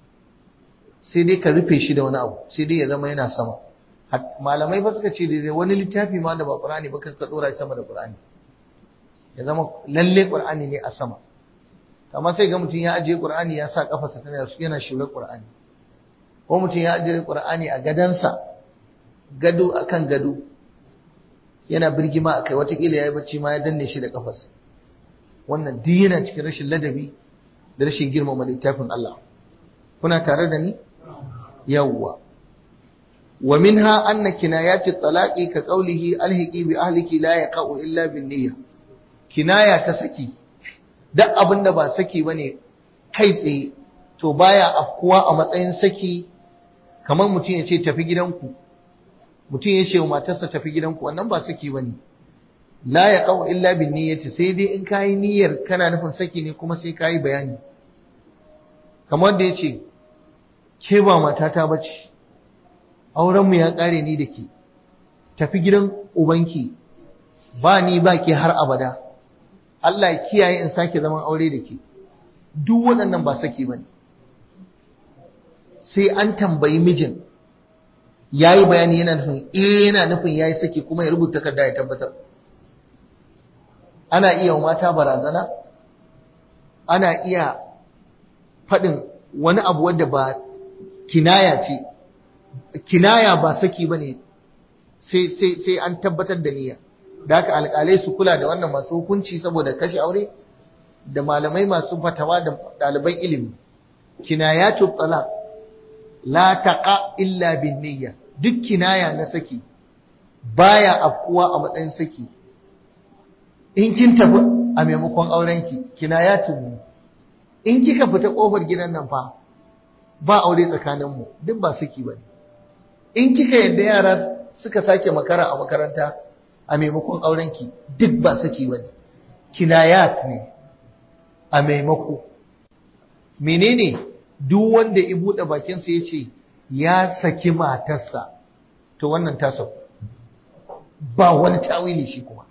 sai dai ka rufe shi da wani abu sai dai ya zama yana sama malamai ba suka ce daidai wani littafi ma da ba ƙura'ani ba ka ɗora shi sama da ƙura'ani ya zama lalle ƙura'ani ne a sama amma sai ga mutum ya ajiye ƙura'ani ya sa ƙafarsa tana yana shure ƙura'ani ko mutum ya ajiye ƙura'ani a gadansa gado akan gado yana birgima a kai watakila ya yi bacci ma ya danne shi da kafarsa wannan duk yana cikin rashin ladabi da rashin girmama littafin Allah kuna tare da ni yawwa wa minha anna kinayati talaqi ka qawlihi alhiqi bi ahliki la yaqa'u illa bin niyya kinaya ta saki duk abinda ba saki bane kai tsaye to baya afkuwa a matsayin saki kamar mutum ya ce tafi gidanku mutum ya ce wa matarsa tafi gidanku wannan ba saki bane la ya qaw illa bin niyyati sai dai in kai niyyar kana nufin saki ne kuma sai kai bayani kamar da yace ke ba matata bace auren mu ya kare ni da ke tafi gidan ubanki ba ni ba ke har abada Allah ya kiyaye in sake zaman aure da ke duk waɗannan ba saki bane sai an tambayi mijin ya yi bayani yana nufin eh yana nufin ya yi saki kuma ya rubuta takarda ya tabbatar ana iya wa mata barazana ana iya faɗin wani abu wadda ba kinaya ce kinaya ba saki ba ne sai an tabbatar da niyya da haka alƙalai su kula da wannan masu hukunci saboda kashe aure da malamai masu fatawa da ɗaliban ilimi kinayatu talaq la taqa illa bin niyya duk kinaya na saki baya afkuwa a matsayin saki in kin tafi a maimakon aurenki kinayatun ne in kika fita kofar gidan nan fa ba aure tsakaninmu duk ba saki ba in kika yadda yara suka sake makara a makaranta a maimakon aurenki duk ba saki ba ne kinayat ne a maimako menene duk wanda ya buɗe bakinsa ya ce ya saki matarsa to wannan ta sauku ba wani tawili shi kuma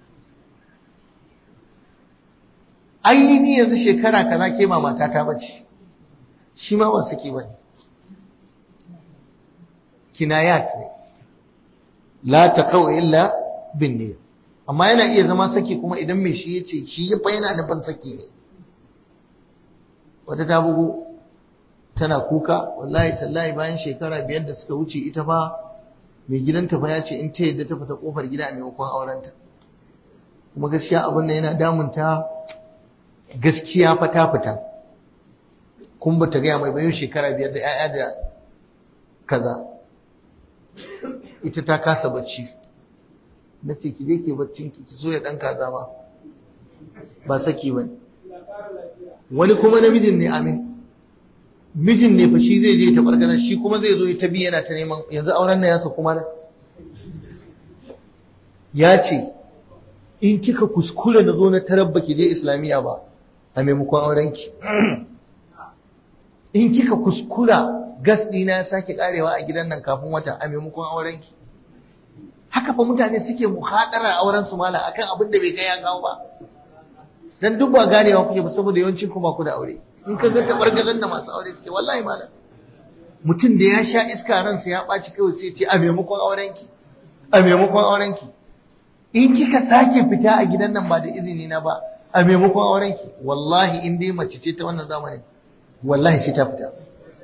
ainihi yanzu shekara kaza ke ma matata bace shi ma ba saki bane kinayat ne la taqaw illa bin niyyah amma yana iya zama saki kuma idan mai shi yace shi ya fa yana nufin saki ne wata ta bugu tana kuka wallahi tallahi bayan shekara biyar da suka wuce ita fa mai gidanta fa ya ce in ta yadda ta fita kofar gida a maimakon aurenta kuma gaskiya abin da yana damunta gaskiya fa ta fita kun ba ta gaya mai bayan shekara biyar da 'ya'ya da kaza ita ta kasa bacci na ce ki je ke baccin ki ki so ya dan kaza ma ba saki bane wani kuma namijin ne amin mijin ne fa shi zai je ta bargana shi kuma zai zo ta bi yana ta neman yanzu auren nan ya sa kuma ya ce in kika kuskure na zo na tarabba ki je islamiyya ba a maimakon aurenki in kika kuskura gas ɗina ya sake karewa a gidan nan kafin wata a maimakon aurenki haka fa mutane suke muhadara auren su mala akan abin da bai kai ya kawo ba dan duk ba ganewa kuke ba saboda yawancin ku ba ku da aure in ka ga tabargazan da masu aure suke wallahi malam mutum da ya sha iska ransa ya ɓaci kawai sai ce a maimakon aurenki a maimakon aurenki in kika sake fita a gidan nan ba da izini na ba a maimakon aurenki wallahi in dai mace ce ta wannan zamanin wallahi sai ta fita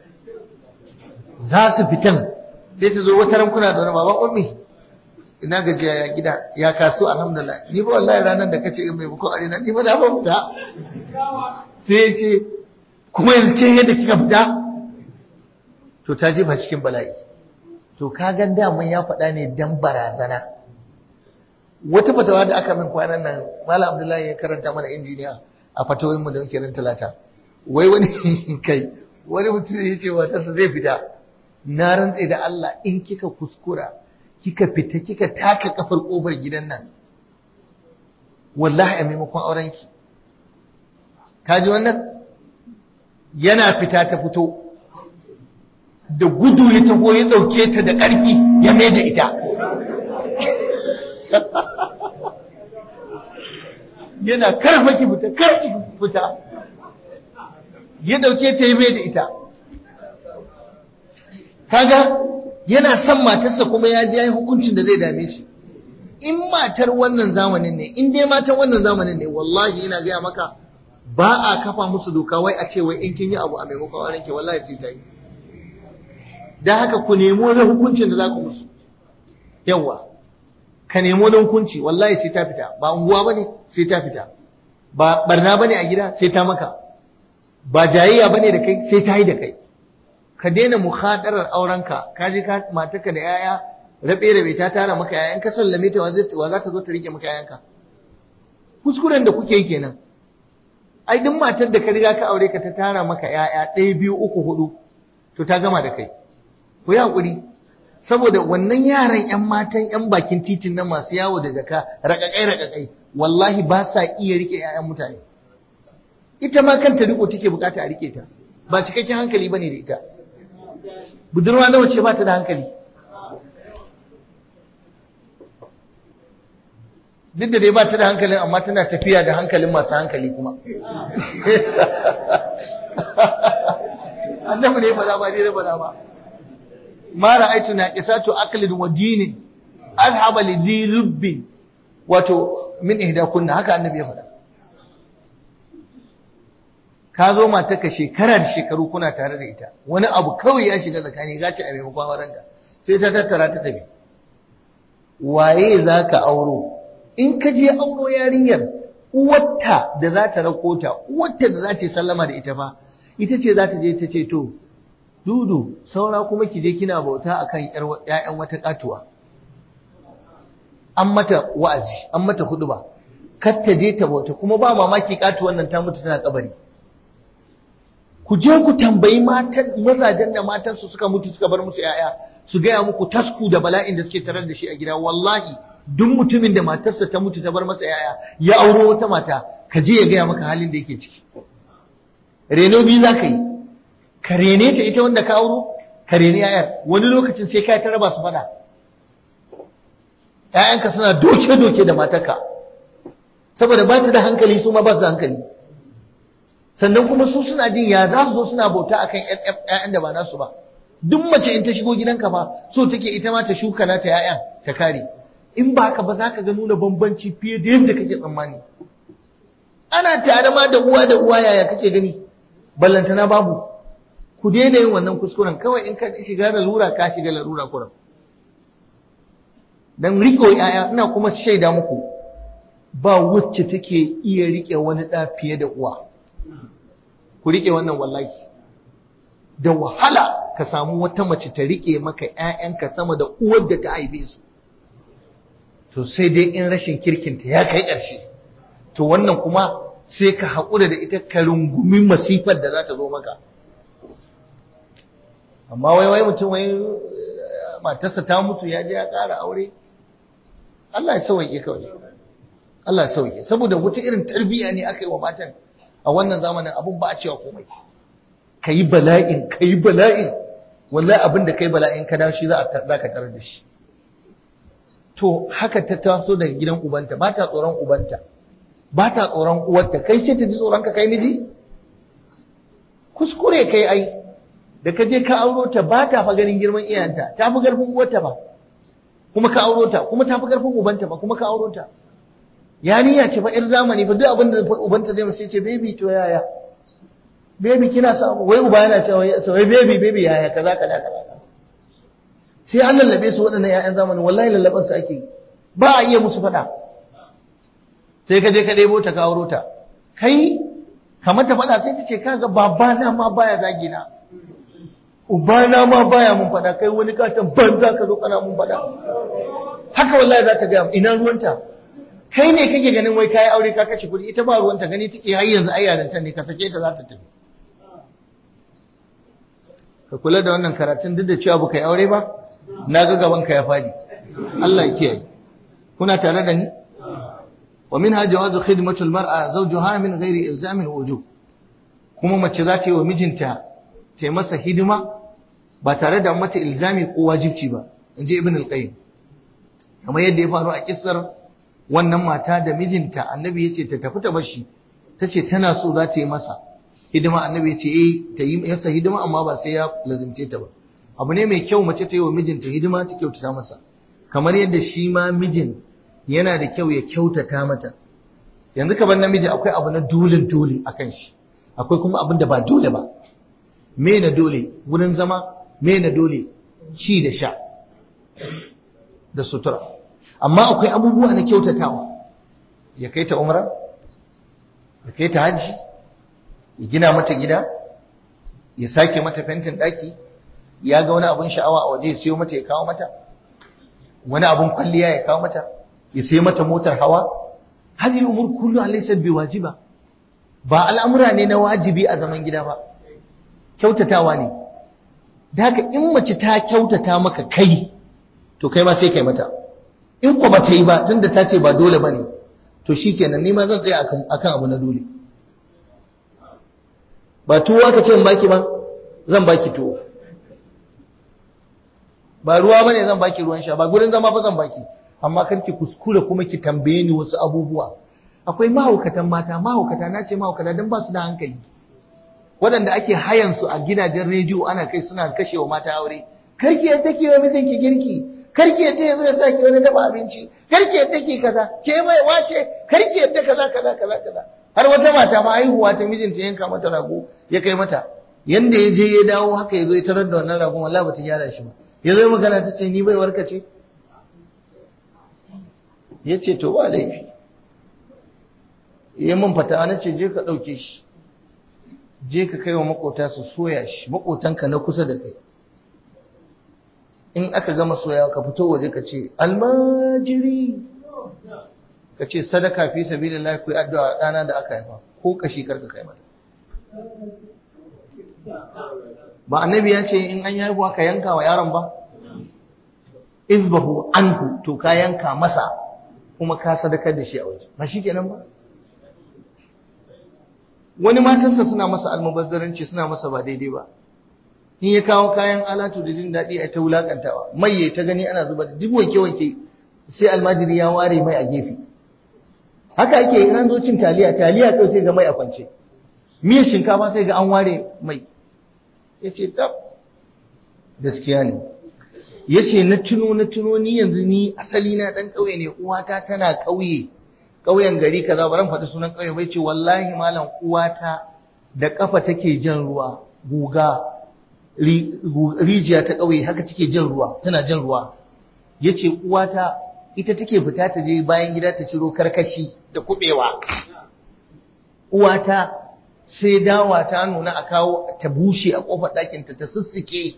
za su fitan sai ta zo wata ran kuna da wani baban ummi ina gajiya ya gida ya kasu alhamdulillah ni ba wallahi ranar da kace in maimakon aure na ni ba da ba fita sai ya ce kuma yanzu ke yadda kika fita to ta jefa cikin bala'i to ka ga daman ya faɗa ne dan barazana wata fatawa da aka min kwanan nan Malam Abdullahi ya karanta mana injiniya a fatawoyin mu da muke ran talata wai wani kai wani mutum ya ce matarsa zai fita na rantse da Allah in kika kuskura kika fita kika taka kafar kofar gidan nan wallahi a maimakon aurenki kaji wannan yana fita ta fito da gudu ya taho ya ɗauke ta da ƙarfi ya mai da ita yana karfa ki fita karki fita ya ɗauke ta ya mai da ita kaga yana son matarsa kuma ya ji hukuncin da zai dame shi in matar wannan zamanin ne in dai matan wannan zamanin ne wallahi ina gaya maka ba a kafa musu doka wai a ce wai in kin yi abu a maimakon auren ki wallahi sai ta yi dan haka ku nemo wani hukuncin da za ku musu yawa ka nemo wani hukunci wallahi sai ta fita ba unguwa bane sai ta fita ba barna bane a gida sai ta maka ba jayayya bane da kai sai ta yi da kai ka daina muhadarar aurenka ka je ka mataka da yaya rabe rabe ta tara maka yayan ka sallame ta wa za ta zo ta rike maka yayanka kuskuren da kuke yi kenan ai duk matar da ka riga ka aure ka ta tara maka ƴaƴa ɗaya biyu uku hudu to ta gama da kai ku yi hakuri saboda wannan yaran ƴan matan ƴan bakin titin nan masu yawo da jaka raƙaƙai raƙaƙai wallahi ba sa iya rike ƴaƴan mutane ita ma kanta riko take bukata a rike ta ba cikakken hankali bane da ita budurwa nawa ce ba ta da hankali duk da dai ba ta da hankalin amma tana tafiya da hankalin masu hankali kuma annabi ne ba za ba dai ba za ba ma ra'aytu naqisatu aqlin wa dinin alhaba li dhi lubbin wato min ihda kunna haka annabi ya faɗa ka zo mata ka shekara da shekaru kuna tare da ita wani abu kawai ya shiga tsakani gaci a maimakon aurenka sai ta tattara ta tafi waye za ka auro in ka je auro yarinyar uwarta da za ta rako ta uwarta da za ta sallama da ita fa ita ce za ta je ta ce to dudu saura kuma ki je kina bauta akan ƴaƴan wata katuwa an mata wa'azi an mata huduba kar ta je ta bauta kuma ba mamaki katuwan nan ta mutu tana kabari ku je ku tambayi matan mazajen da matansu suka mutu suka bar musu yaya su gaya muku tasku da bala'in da suke tarar da shi a gida wallahi duk mutumin da matarsa ta mutu ta bar masa yaya ya auro wata mata ka je ya gaya maka halin da yake ciki reno biyu za ka yi ka rene ta ita wanda ka auro ka rene yayar wani lokacin sai ka ta raba su fada ‘ya'yanka suna doke-doke da matarka saboda ba ta da hankali su ma ba su da hankali sannan kuma su suna jin ya za su zo suna bauta a kan ‘ya'yan da ba nasu ba duk mace in ta shigo gidanka fa so take ita ma ta shuka nata ‘ya'yan ta kare in ba haka ba za ka ga nuna bambanci fiye da yadda kake tsammani ana tare ma da uwa da uwa yaya kake gani ballantana babu ku daina yin wannan kuskuren kawai in ka shiga lalura ka shiga larura kuran dan riko yaya ina kuma shaida muku ba wacce take iya rike wani da fiye da uwa ku rike wannan wallahi da wahala ka samu wata mace ta rike maka ƴaƴanka sama da uwar da ta haife su to sai dai in rashin kirkinta ya kai ƙarshe to wannan kuma sai ka haƙura da ita ka rungumi masifar da za ta zo maka amma wai wai mutum wai matarsa ta mutu ya je ya ƙara aure Allah ya sauke kawai Allah ya sauke saboda wata irin tarbiyya ne aka yi wa matan a wannan zamanin abun ba a cewa komai kayi bala'in kayi bala'in wallahi abin da kai bala'in ka dawo shi za ka tarar da shi to haka ta taso daga gidan ubanta ba ta tsoron ubanta ba ta tsoron uwarta kai sai ta ji tsoron ka kai miji kuskure kai ai da ka je ka auro ta ba ta fa ganin girman iyayenta ta fi garfin uwarta ba kuma ka auro ta kuma ta fi garfin ubanta ba kuma ka auro ta yarinya ce fa ir zamani fa duk abin da ubanta zai mace ce baby to yaya baby kina samu wai uba yana cewa sai baby baby yaya kaza kaza kaza sai an lallabe su waɗannan ƴaƴan zamani wallahi lallaban su ake ba a iya musu faɗa sai ka je ka ɗebo ta ka auro ta kai kamar ta faɗa sai ta ce kaga babana ma baya zagi na ubana ma baya mun faɗa kai wani katon banza ka zo kana mun faɗa haka wallahi za ta gaya ina ruwanta kai ne kake ganin wai kayi aure ka kashe kuɗi ita ba ruwanta gani take har yanzu ai yaranta ne ka sake ta za ta tafi ka kula da wannan karatun duk da cewa baka yi aure ba na ga gaban ka ya fadi Allah ya kiyaye kuna tare da ni wa minha jawazu khidmatu almar'a zawjuha min ghairi ilzamin wujub kuma mace za ta yi wa mijinta ta yi masa hidima ba tare da mata ilzami ko wajibci ba in ji ibn al-qayyim kamar yadda ya faru a kissar wannan mata da mijinta annabi ya ce ta tafi ta bashi ta ce tana so za ta yi masa hidima annabi ya ce eh ta yi masa hidima amma ba sai ya lazimce ta ba abu ne mai kyau mace ta yi wa mijinta hidima ta kyautata masa kamar yadda shi ma mijin yana da kyau ya kyautata mata yanzu kamar namiji akwai abu na dole dole akan shi akwai kuma abin da ba dole ba me na dole wurin zama me na dole ci da sha da sutura amma akwai abubuwa na kyautatawa ya kai ta umra ya kai ta hajji ya gina mata gida ya sake mata fentin daki ya ga wani abun sha'awa a waje ya siyo mata ya kawo mata wani abun kwalliya ya kawo mata ya sayi mata motar hawa hadhihi umur kullu laysa biwajiba ba al'amura ne na wajibi a zaman gida ba kyautatawa ne da haka in mace ta kyautata maka kai to kai ma sai kai mata in ko bata yi ba tunda ta ce ba dole bane to shikenan ni ma zan tsaya akan akan abu na dole ba tuwa ka ce in baki ba zan baki tuwo ba ruwa bane zan baki ruwan sha ba gurin zama fa zan baki amma karki kuskure kuma ki tambaye ni wasu abubuwa akwai mahaukatan mata mahaukata na ce mahaukata don ba su da hankali waɗanda ake hayan su a gidajen rediyo ana kai suna kashewa mata aure karki yadda ke wa mijinki girki karki yadda ya zo ya saki wani dafa abinci karki yadda ke kaza ke mai wace karki yadda kaza kaza kaza kaza har wata mata ma haihuwa ta mijinta yanka mata rago ya kai mata yanda ya je ya dawo haka ya zo ya tarar da wannan ragon wallahi bata gyara shi ba ya zo magana ta ce ni bai warka ce ya ce to ba laifi ya mun fata na ce je ka ɗauke shi je ka kai wa makota su soya shi makotanka na kusa da kai in aka gama soya ka fito waje ka ce almajiri ka ce sadaka fi sabilillah ku yi addu'a ɗana da aka haifa ko kashi karka kai mata ba annabi ya ce in an haihuwa ka yanka wa yaron ba izbahu anhu to ka yanka masa kuma ka sadakar da shi a waje ba shi kenan ba wani matarsa suna masa almubazzaranci suna masa ba daidai ba in ya kawo kayan alatu da jin daɗi a ta wulakantawa mai ya ta gani ana zuba duk wanke wanke sai almajiri ya ware mai a gefe haka ake in an zo cin taliya taliya kai sai ga mai a kwance miyar shinkafa sai ga an ware mai ya ce tab gaskiya ne ya ce na tuno na tuno ni yanzu ni asali na ɗan ƙauye ne uwata tana ƙauye ƙauyen gari kaza baran faɗi sunan ƙauye bai ce wallahi malam uwata da ƙafa take jan ruwa guga rijiya ta ƙauye haka take jan ruwa tana jan ruwa ya ce uwata ita take fita ta je bayan gida ta ciro karkashi da kuɓewa uwata sai dawa ta nuna a kawo ta bushe a ƙofar ɗakinta ta sussuke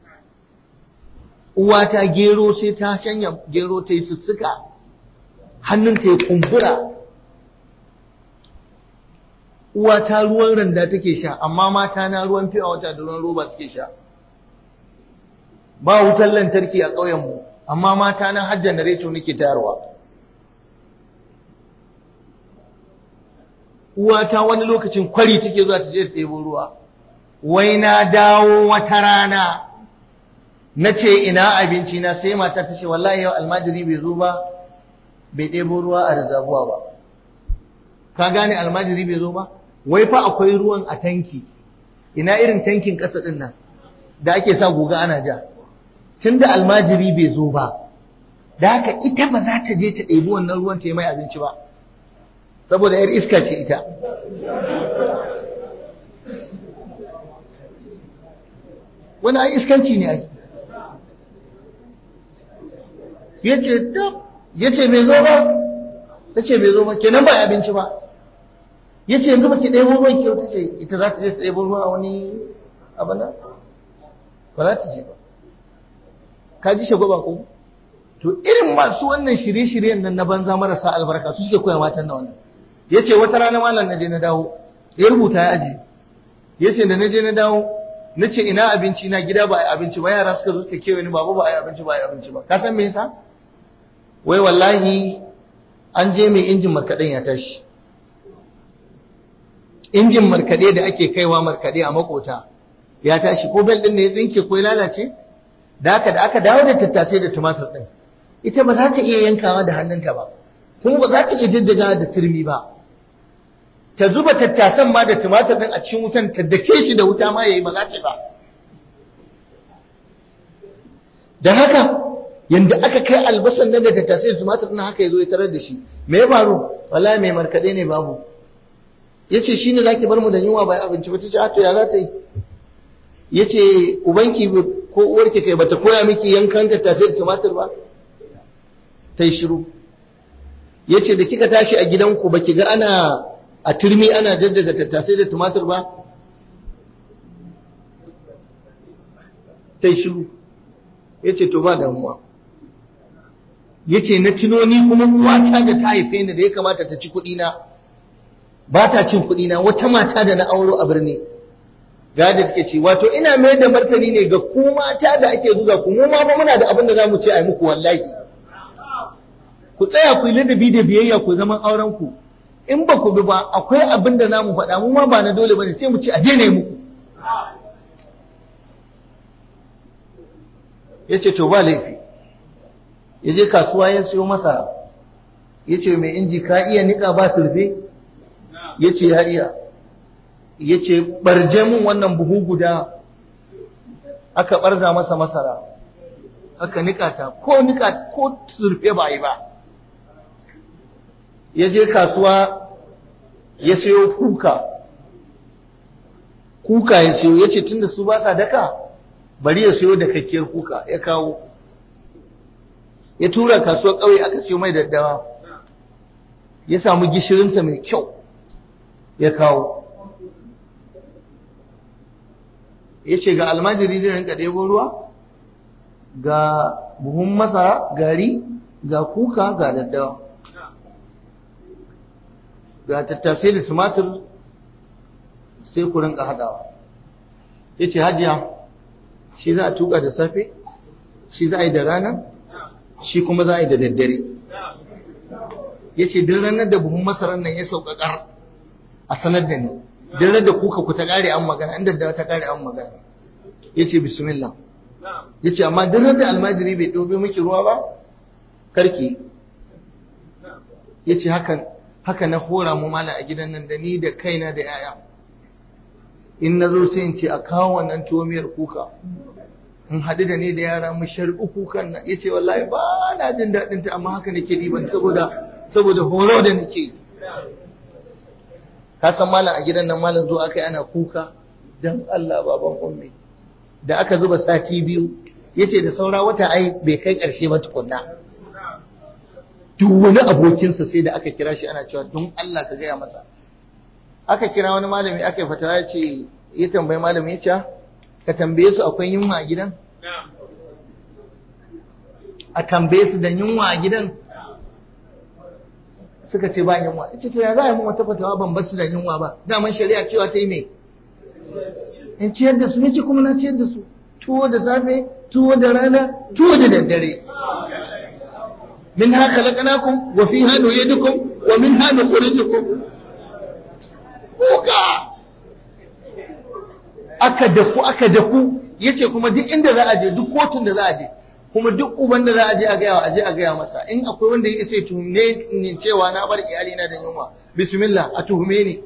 uwata gero sai ta shanya gero ta yi sussuka hannunta ya kumbura uwata ruwan randa take sha amma mata na ruwan fiya wata da ruwan roba suke sha ba wutar lantarki a ƙauyenmu amma mata na hajjan da reto nake tayarwa uwata wani lokacin kwari take zuwa ta je ta ɗebo ruwa wai na dawo wata rana na ce ina abinci na sai mata ta ce wallahi yau almajiri bai zo ba bai ɗebo ruwa a rizabuwa ba ka gane almajiri bai zo ba wai fa akwai ruwan a tanki ina irin tankin ƙasa ɗin nan da ake sa guga ana ja tun da almajiri bai zo ba da haka ita ba za ta je ta ɗebi wannan ruwan ta yi mai abinci ba saboda yar iska ce ita wani ai iskanci ne ai yace tab yace bai zo ba tace bai zo ba kenan ba abinci ba yace yanzu baki ɗebo ruwan ki ta ce ita za ta je ta ɗebo ruwa a wani abana ba za ta je ba ka ji shagwaba ko to irin masu wannan shirye-shiryen nan na banza marasa albarka su suke koya matan na wannan yace wata rana malam na je na dawo ya rubuta ya aji yace da na je na dawo na ce ina abinci na gida ba a abinci ba yara suka zo suka kewaye ni babu ba a abinci ba a abinci ba ka san me yasa wai wallahi an je mai injin markaɗen ya tashi injin markaɗe da ake kaiwa markaɗe a makota ya tashi ko bel ɗin ne ya tsinke ko ya lalace da haka da aka dawo da tattasai da tumatir ɗin ita ba za ta iya yankawa da hannunta ba kuma ba za ta iya jajjaga da turmi ba ta zuba tattasan ma da tumatir ɗin a cikin wutan ta dake shi da wuta ma yayi ba za ta ba da haka yanda aka kai albasan nan da tattasai da tumatir ɗin haka ya zo ya tarar da shi me ya faru wallahi mai markaɗe ne babu ya ce shi ne za ki bar mu da yunwa bai abinci ba ta ce to ya za ta yi ya ce ubanki ko uwarki kai bata koya miki yankan tattasai da tumatir ba ta yi shiru ya ce da kika tashi a gidanku ba ki ga ana a turmi ana jajjaga tattasai da tumatir ba ta yi shiru ya ce to ba damuwa ya ce na tunoni kuma uwata da ta haife ni da ya kamata ta ci kuɗina ba ta cin kuɗina wata mata da na auro a birni gada take ce wato ina mai da martani ne ga ku mata da ake zuga ku mu ma muna da abin da za mu ce a muku wallahi ku tsaya ku yi ladabi da biyayya ku zaman auren ku in ba ku bi ba akwai abin da za mu faɗa mu ma ba na dole bane sai mu ce a daina muku ya ce to ba laifi ya je kasuwa ya siyo masara ya ce mai inji ka iya niƙa ba surfe ya ce ya iya ya ce ɓarje mun wannan buhu guda aka ɓarza masa masara aka niƙa ta ko niƙa ko surfe ba yi ba ya je kasuwa ya siyo kuka kuka ya siyo ya ce tunda su ba sa daka bari ya siyo da kakkiyar kuka ya kawo ya tura kasuwar ƙauye aka siyo mai daddawa ya samu gishirinsa mai kyau ya kawo ya ce ga almajiri zai rinka ɗebo ruwa ga buhun masara gari ga kuka ga daddawa ga tattasai da tumatir sai ku rinka haɗawa ya ce hajiya shi za a tuka da safe shi za a yi da rana shi kuma za a yi da daddare ya ce duk ranar da buhun masarar nan ya sauƙaƙar a sanar da ni duk ranar da kuka ku ta ƙare an magana inda da ta ƙare an magana ya ce bismillah ya ce amma duk da almajiri bai ɗobe miki ruwa ba karki ya ce haka na hora mu mala a gidan nan da ni da kaina da yaya in na zo sai in ce a kawo wannan tomiyar kuka in haɗu da ni da yara mu sharɓi kukan nan ya ce wallahi ba na jin daɗin ta amma haka nake ɗiban saboda saboda horo da nake ka san malam a gidan nan malam zo aka yi ana kuka dan Allah baban ummi da aka zuba sati biyu yace da saura wata ai bai kai ƙarshe ba tukunna duk wani abokinsa sai da aka kira shi ana cewa don Allah ka gaya masa aka kira wani malami aka yi fatawa ya ce ya tambayi malami ya ce ka tambaye su akwai yunwa a gidan a tambaye su da yunwa a gidan suka ce ba yunwa ya ce to ya za a yi mun wata fatawa ban basu da yunwa ba daman shari'a cewa ta yi me in ciyar da su ce kuma na ciyar da su tuwo da safe tuwo da rana tuwo da daddare min haka laƙanakun wa fi hannu yadukum wa min hannu kurijukum kuka aka dafu aka dafu yace kuma duk inda za a je duk kotun da za a je kuma duk uban da za a je a gaya a je a gaya masa in akwai wanda ya isa ya tuhume ni cewa na bar iyali na da yunwa bismillah a tuhume ni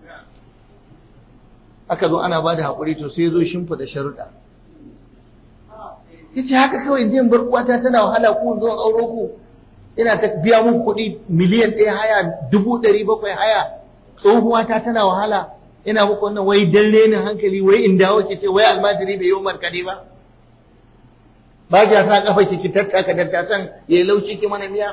aka zo ana bada hakuri to sai zo shimfida sharuɗa yace haka kawai jin bar uwata tana wahala ku zo auro ku ina ta biya muku kuɗi miliyan ɗaya haya dubu ɗari bakwai haya tsohuwata tana wahala ina muku wannan wai dan renin hankali wai in dawo ki ce wai almajiri bai yi markaɗe ba ba ki sa kafa ki tattaka dattasan ya yi lauci ki mana miya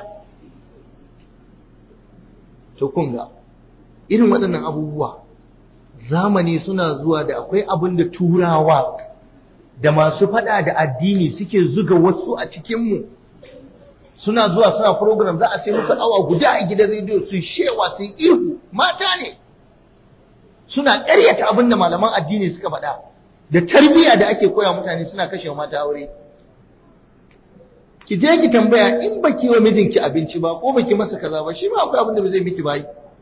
to kun ga irin waɗannan abubuwa zamani suna zuwa da akwai abin da turawa da masu faɗa da addini suke zuga wasu a cikinmu suna zuwa suna program za a sai musu awa guda a gidan rediyo su shewa su ihu mata ne suna ƙaryata abin da malaman addini suka faɗa da tarbiyya da ake koya mutane suna kashe mata aure ki je ki tambaya in baki wa mijinki abinci ba ko baki masa kaza ba shi ma akwai abin da ba zai miki bayi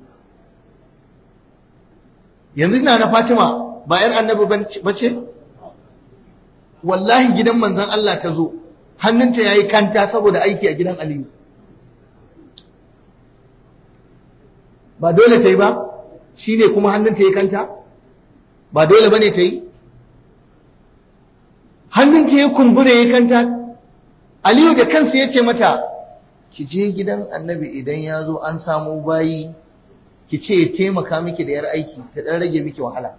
yanzu ina na Fatima ba yar annabi bace wallahi gidan manzon Allah ta zo hannunta yayi kanta saboda aiki a gidan Aliyu ba dole ta yi ba shine kuma hannunta yayi kanta ba dole bane ta yi hannunta yayi kumbure yayi kanta Aliyu da kansa ya ce mata ki je gidan annabi idan ya zo an samu bayi ki ce ya taimaka miki da yar aiki ta dan rage miki wahala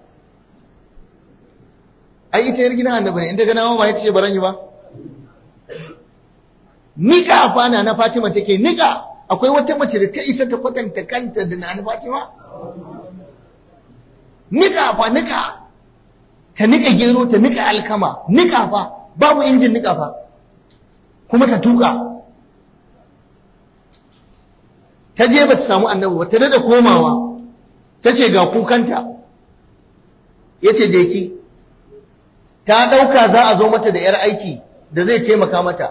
ai ita yar gidan annabi ne inda ga nawa ba ita ce baran yi ba nika fana na Fatima take nika akwai wata mace da ta isa ta kwatanta kanta da na Fatima nika fa nika ta nika gero ta nika alkama nika fa babu injin nika fa kuma ta tuka ta je ba ta samu annabi ba ta da komawa ta ce ga kukanta ya ce je ki ta ɗauka za a zo mata da 'yar aiki da zai taimaka mata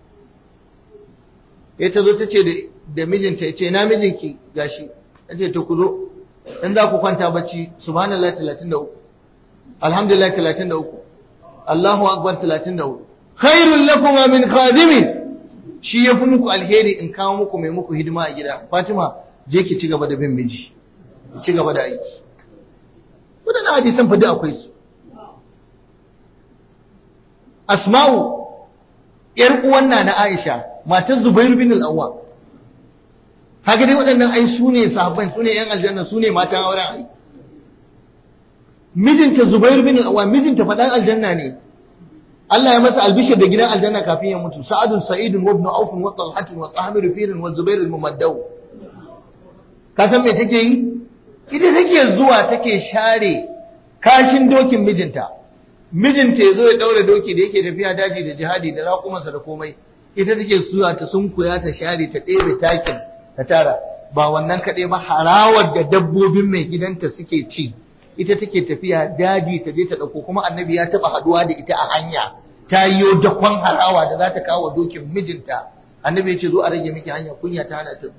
ya ta zo ta ce da mijinta ya ce na mijinki gashi ta ce ta ku zo in za ku kwanta bacci subhanallah 33 alhamdulillah 33 Allahu akbar 33 khairul lakum min khadimin shi yafi muku alheri in kawo muku mai muku hidima a gida Fatima je ki ci gaba da bin miji ki ci gaba da aiki wadannan hadisan fa duk akwai su Asma'u yar uwan na Aisha matan Zubair bin al-Awwam haka dai waɗannan ai su ne sahabban su ne yan aljanna su ne matan auren ai mijinta Zubair bin al-Awwam mijinta faɗan aljanna ne Allah ya masa albishir da gidan aljanna kafin ya mutu sa'adun sa'idun wa ibn auf wa talhatun wa tahmir firin wa zubair al-mumaddaw ka san me take yi ita take zuwa take share kashin dokin mijinta mijinta yazo ya daure doki da yake tafiya daji da jihadi da raƙumansa da komai ita take zuwa ta sunkuya ta share ta ɗebe takin ta tara ba wannan kaɗai ba harawar da dabbobin mai gidanta suke ci ita take tafiya daji ta je ta dauko kuma annabi ya taba haduwa da ita a hanya ta yiwo dakon harawa da za ta kawo dokin mijinta annabi ya ce zo a rage miki hanya kunya ta hana ta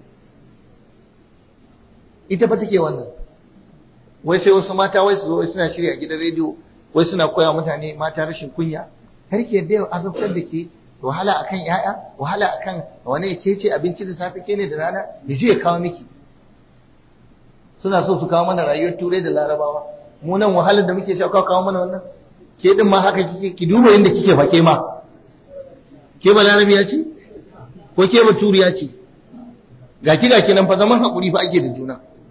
ita fa take wannan wai sai wasu mata wai su zo wai suna shirya gidan rediyo wai suna koya mutane mata rashin kunya har ke da azabtar da ke wahala akan yaya wahala akan wani ke ce abinci da safe ke ne da rana ya je ya kawo miki suna so su kawo mana rayuwar turai da larabawa mu nan wahalar da muke sha kawo mana wannan ke din ma haka kike ki duba yadda kike fake ma ke ba larabiya ce ko ke ba turiya ce ga ki ga kinan fa zaman hakuri fa ake da juna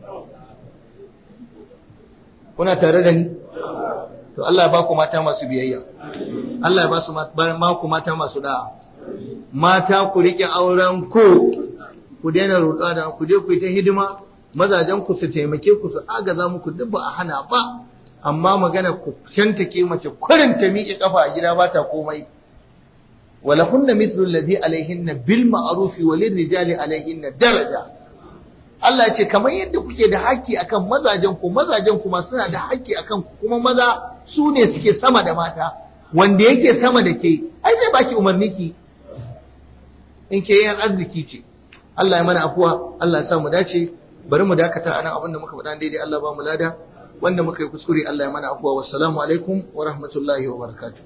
kuna tare da ni to Allah ya ba ku mata masu biyayya Allah ya ba su ma ku mata masu da'a mata ku rike auren ku ku daina roƙa da ku je ku yi ta hidima mazajen ku su taimake ku su agaza muku duk ba a hana ba amma magana ku shantake mace kurin ta miƙe kafa a gida ba ta komai wala kunna mithlu alladhi alaihinna bil ma'ruf wa lirrijali alaihinna daraja Allah ya ce kamar yadda kuke da haƙƙi akan mazajen ku mazajen kuma suna da haƙƙi akan ku kuma maza su ne suke sama da mata wanda yake sama da ke ai zai baki umarni ki in ke yan arziki ce Allah ya mana afuwa Allah ya sa mu dace bari mu dakata anan abin da muka faɗa daidai Allah ba mu lada wanda muka yi kuskure Allah ya mana afuwa wassalamu alaikum wa rahmatullahi wa barakatuh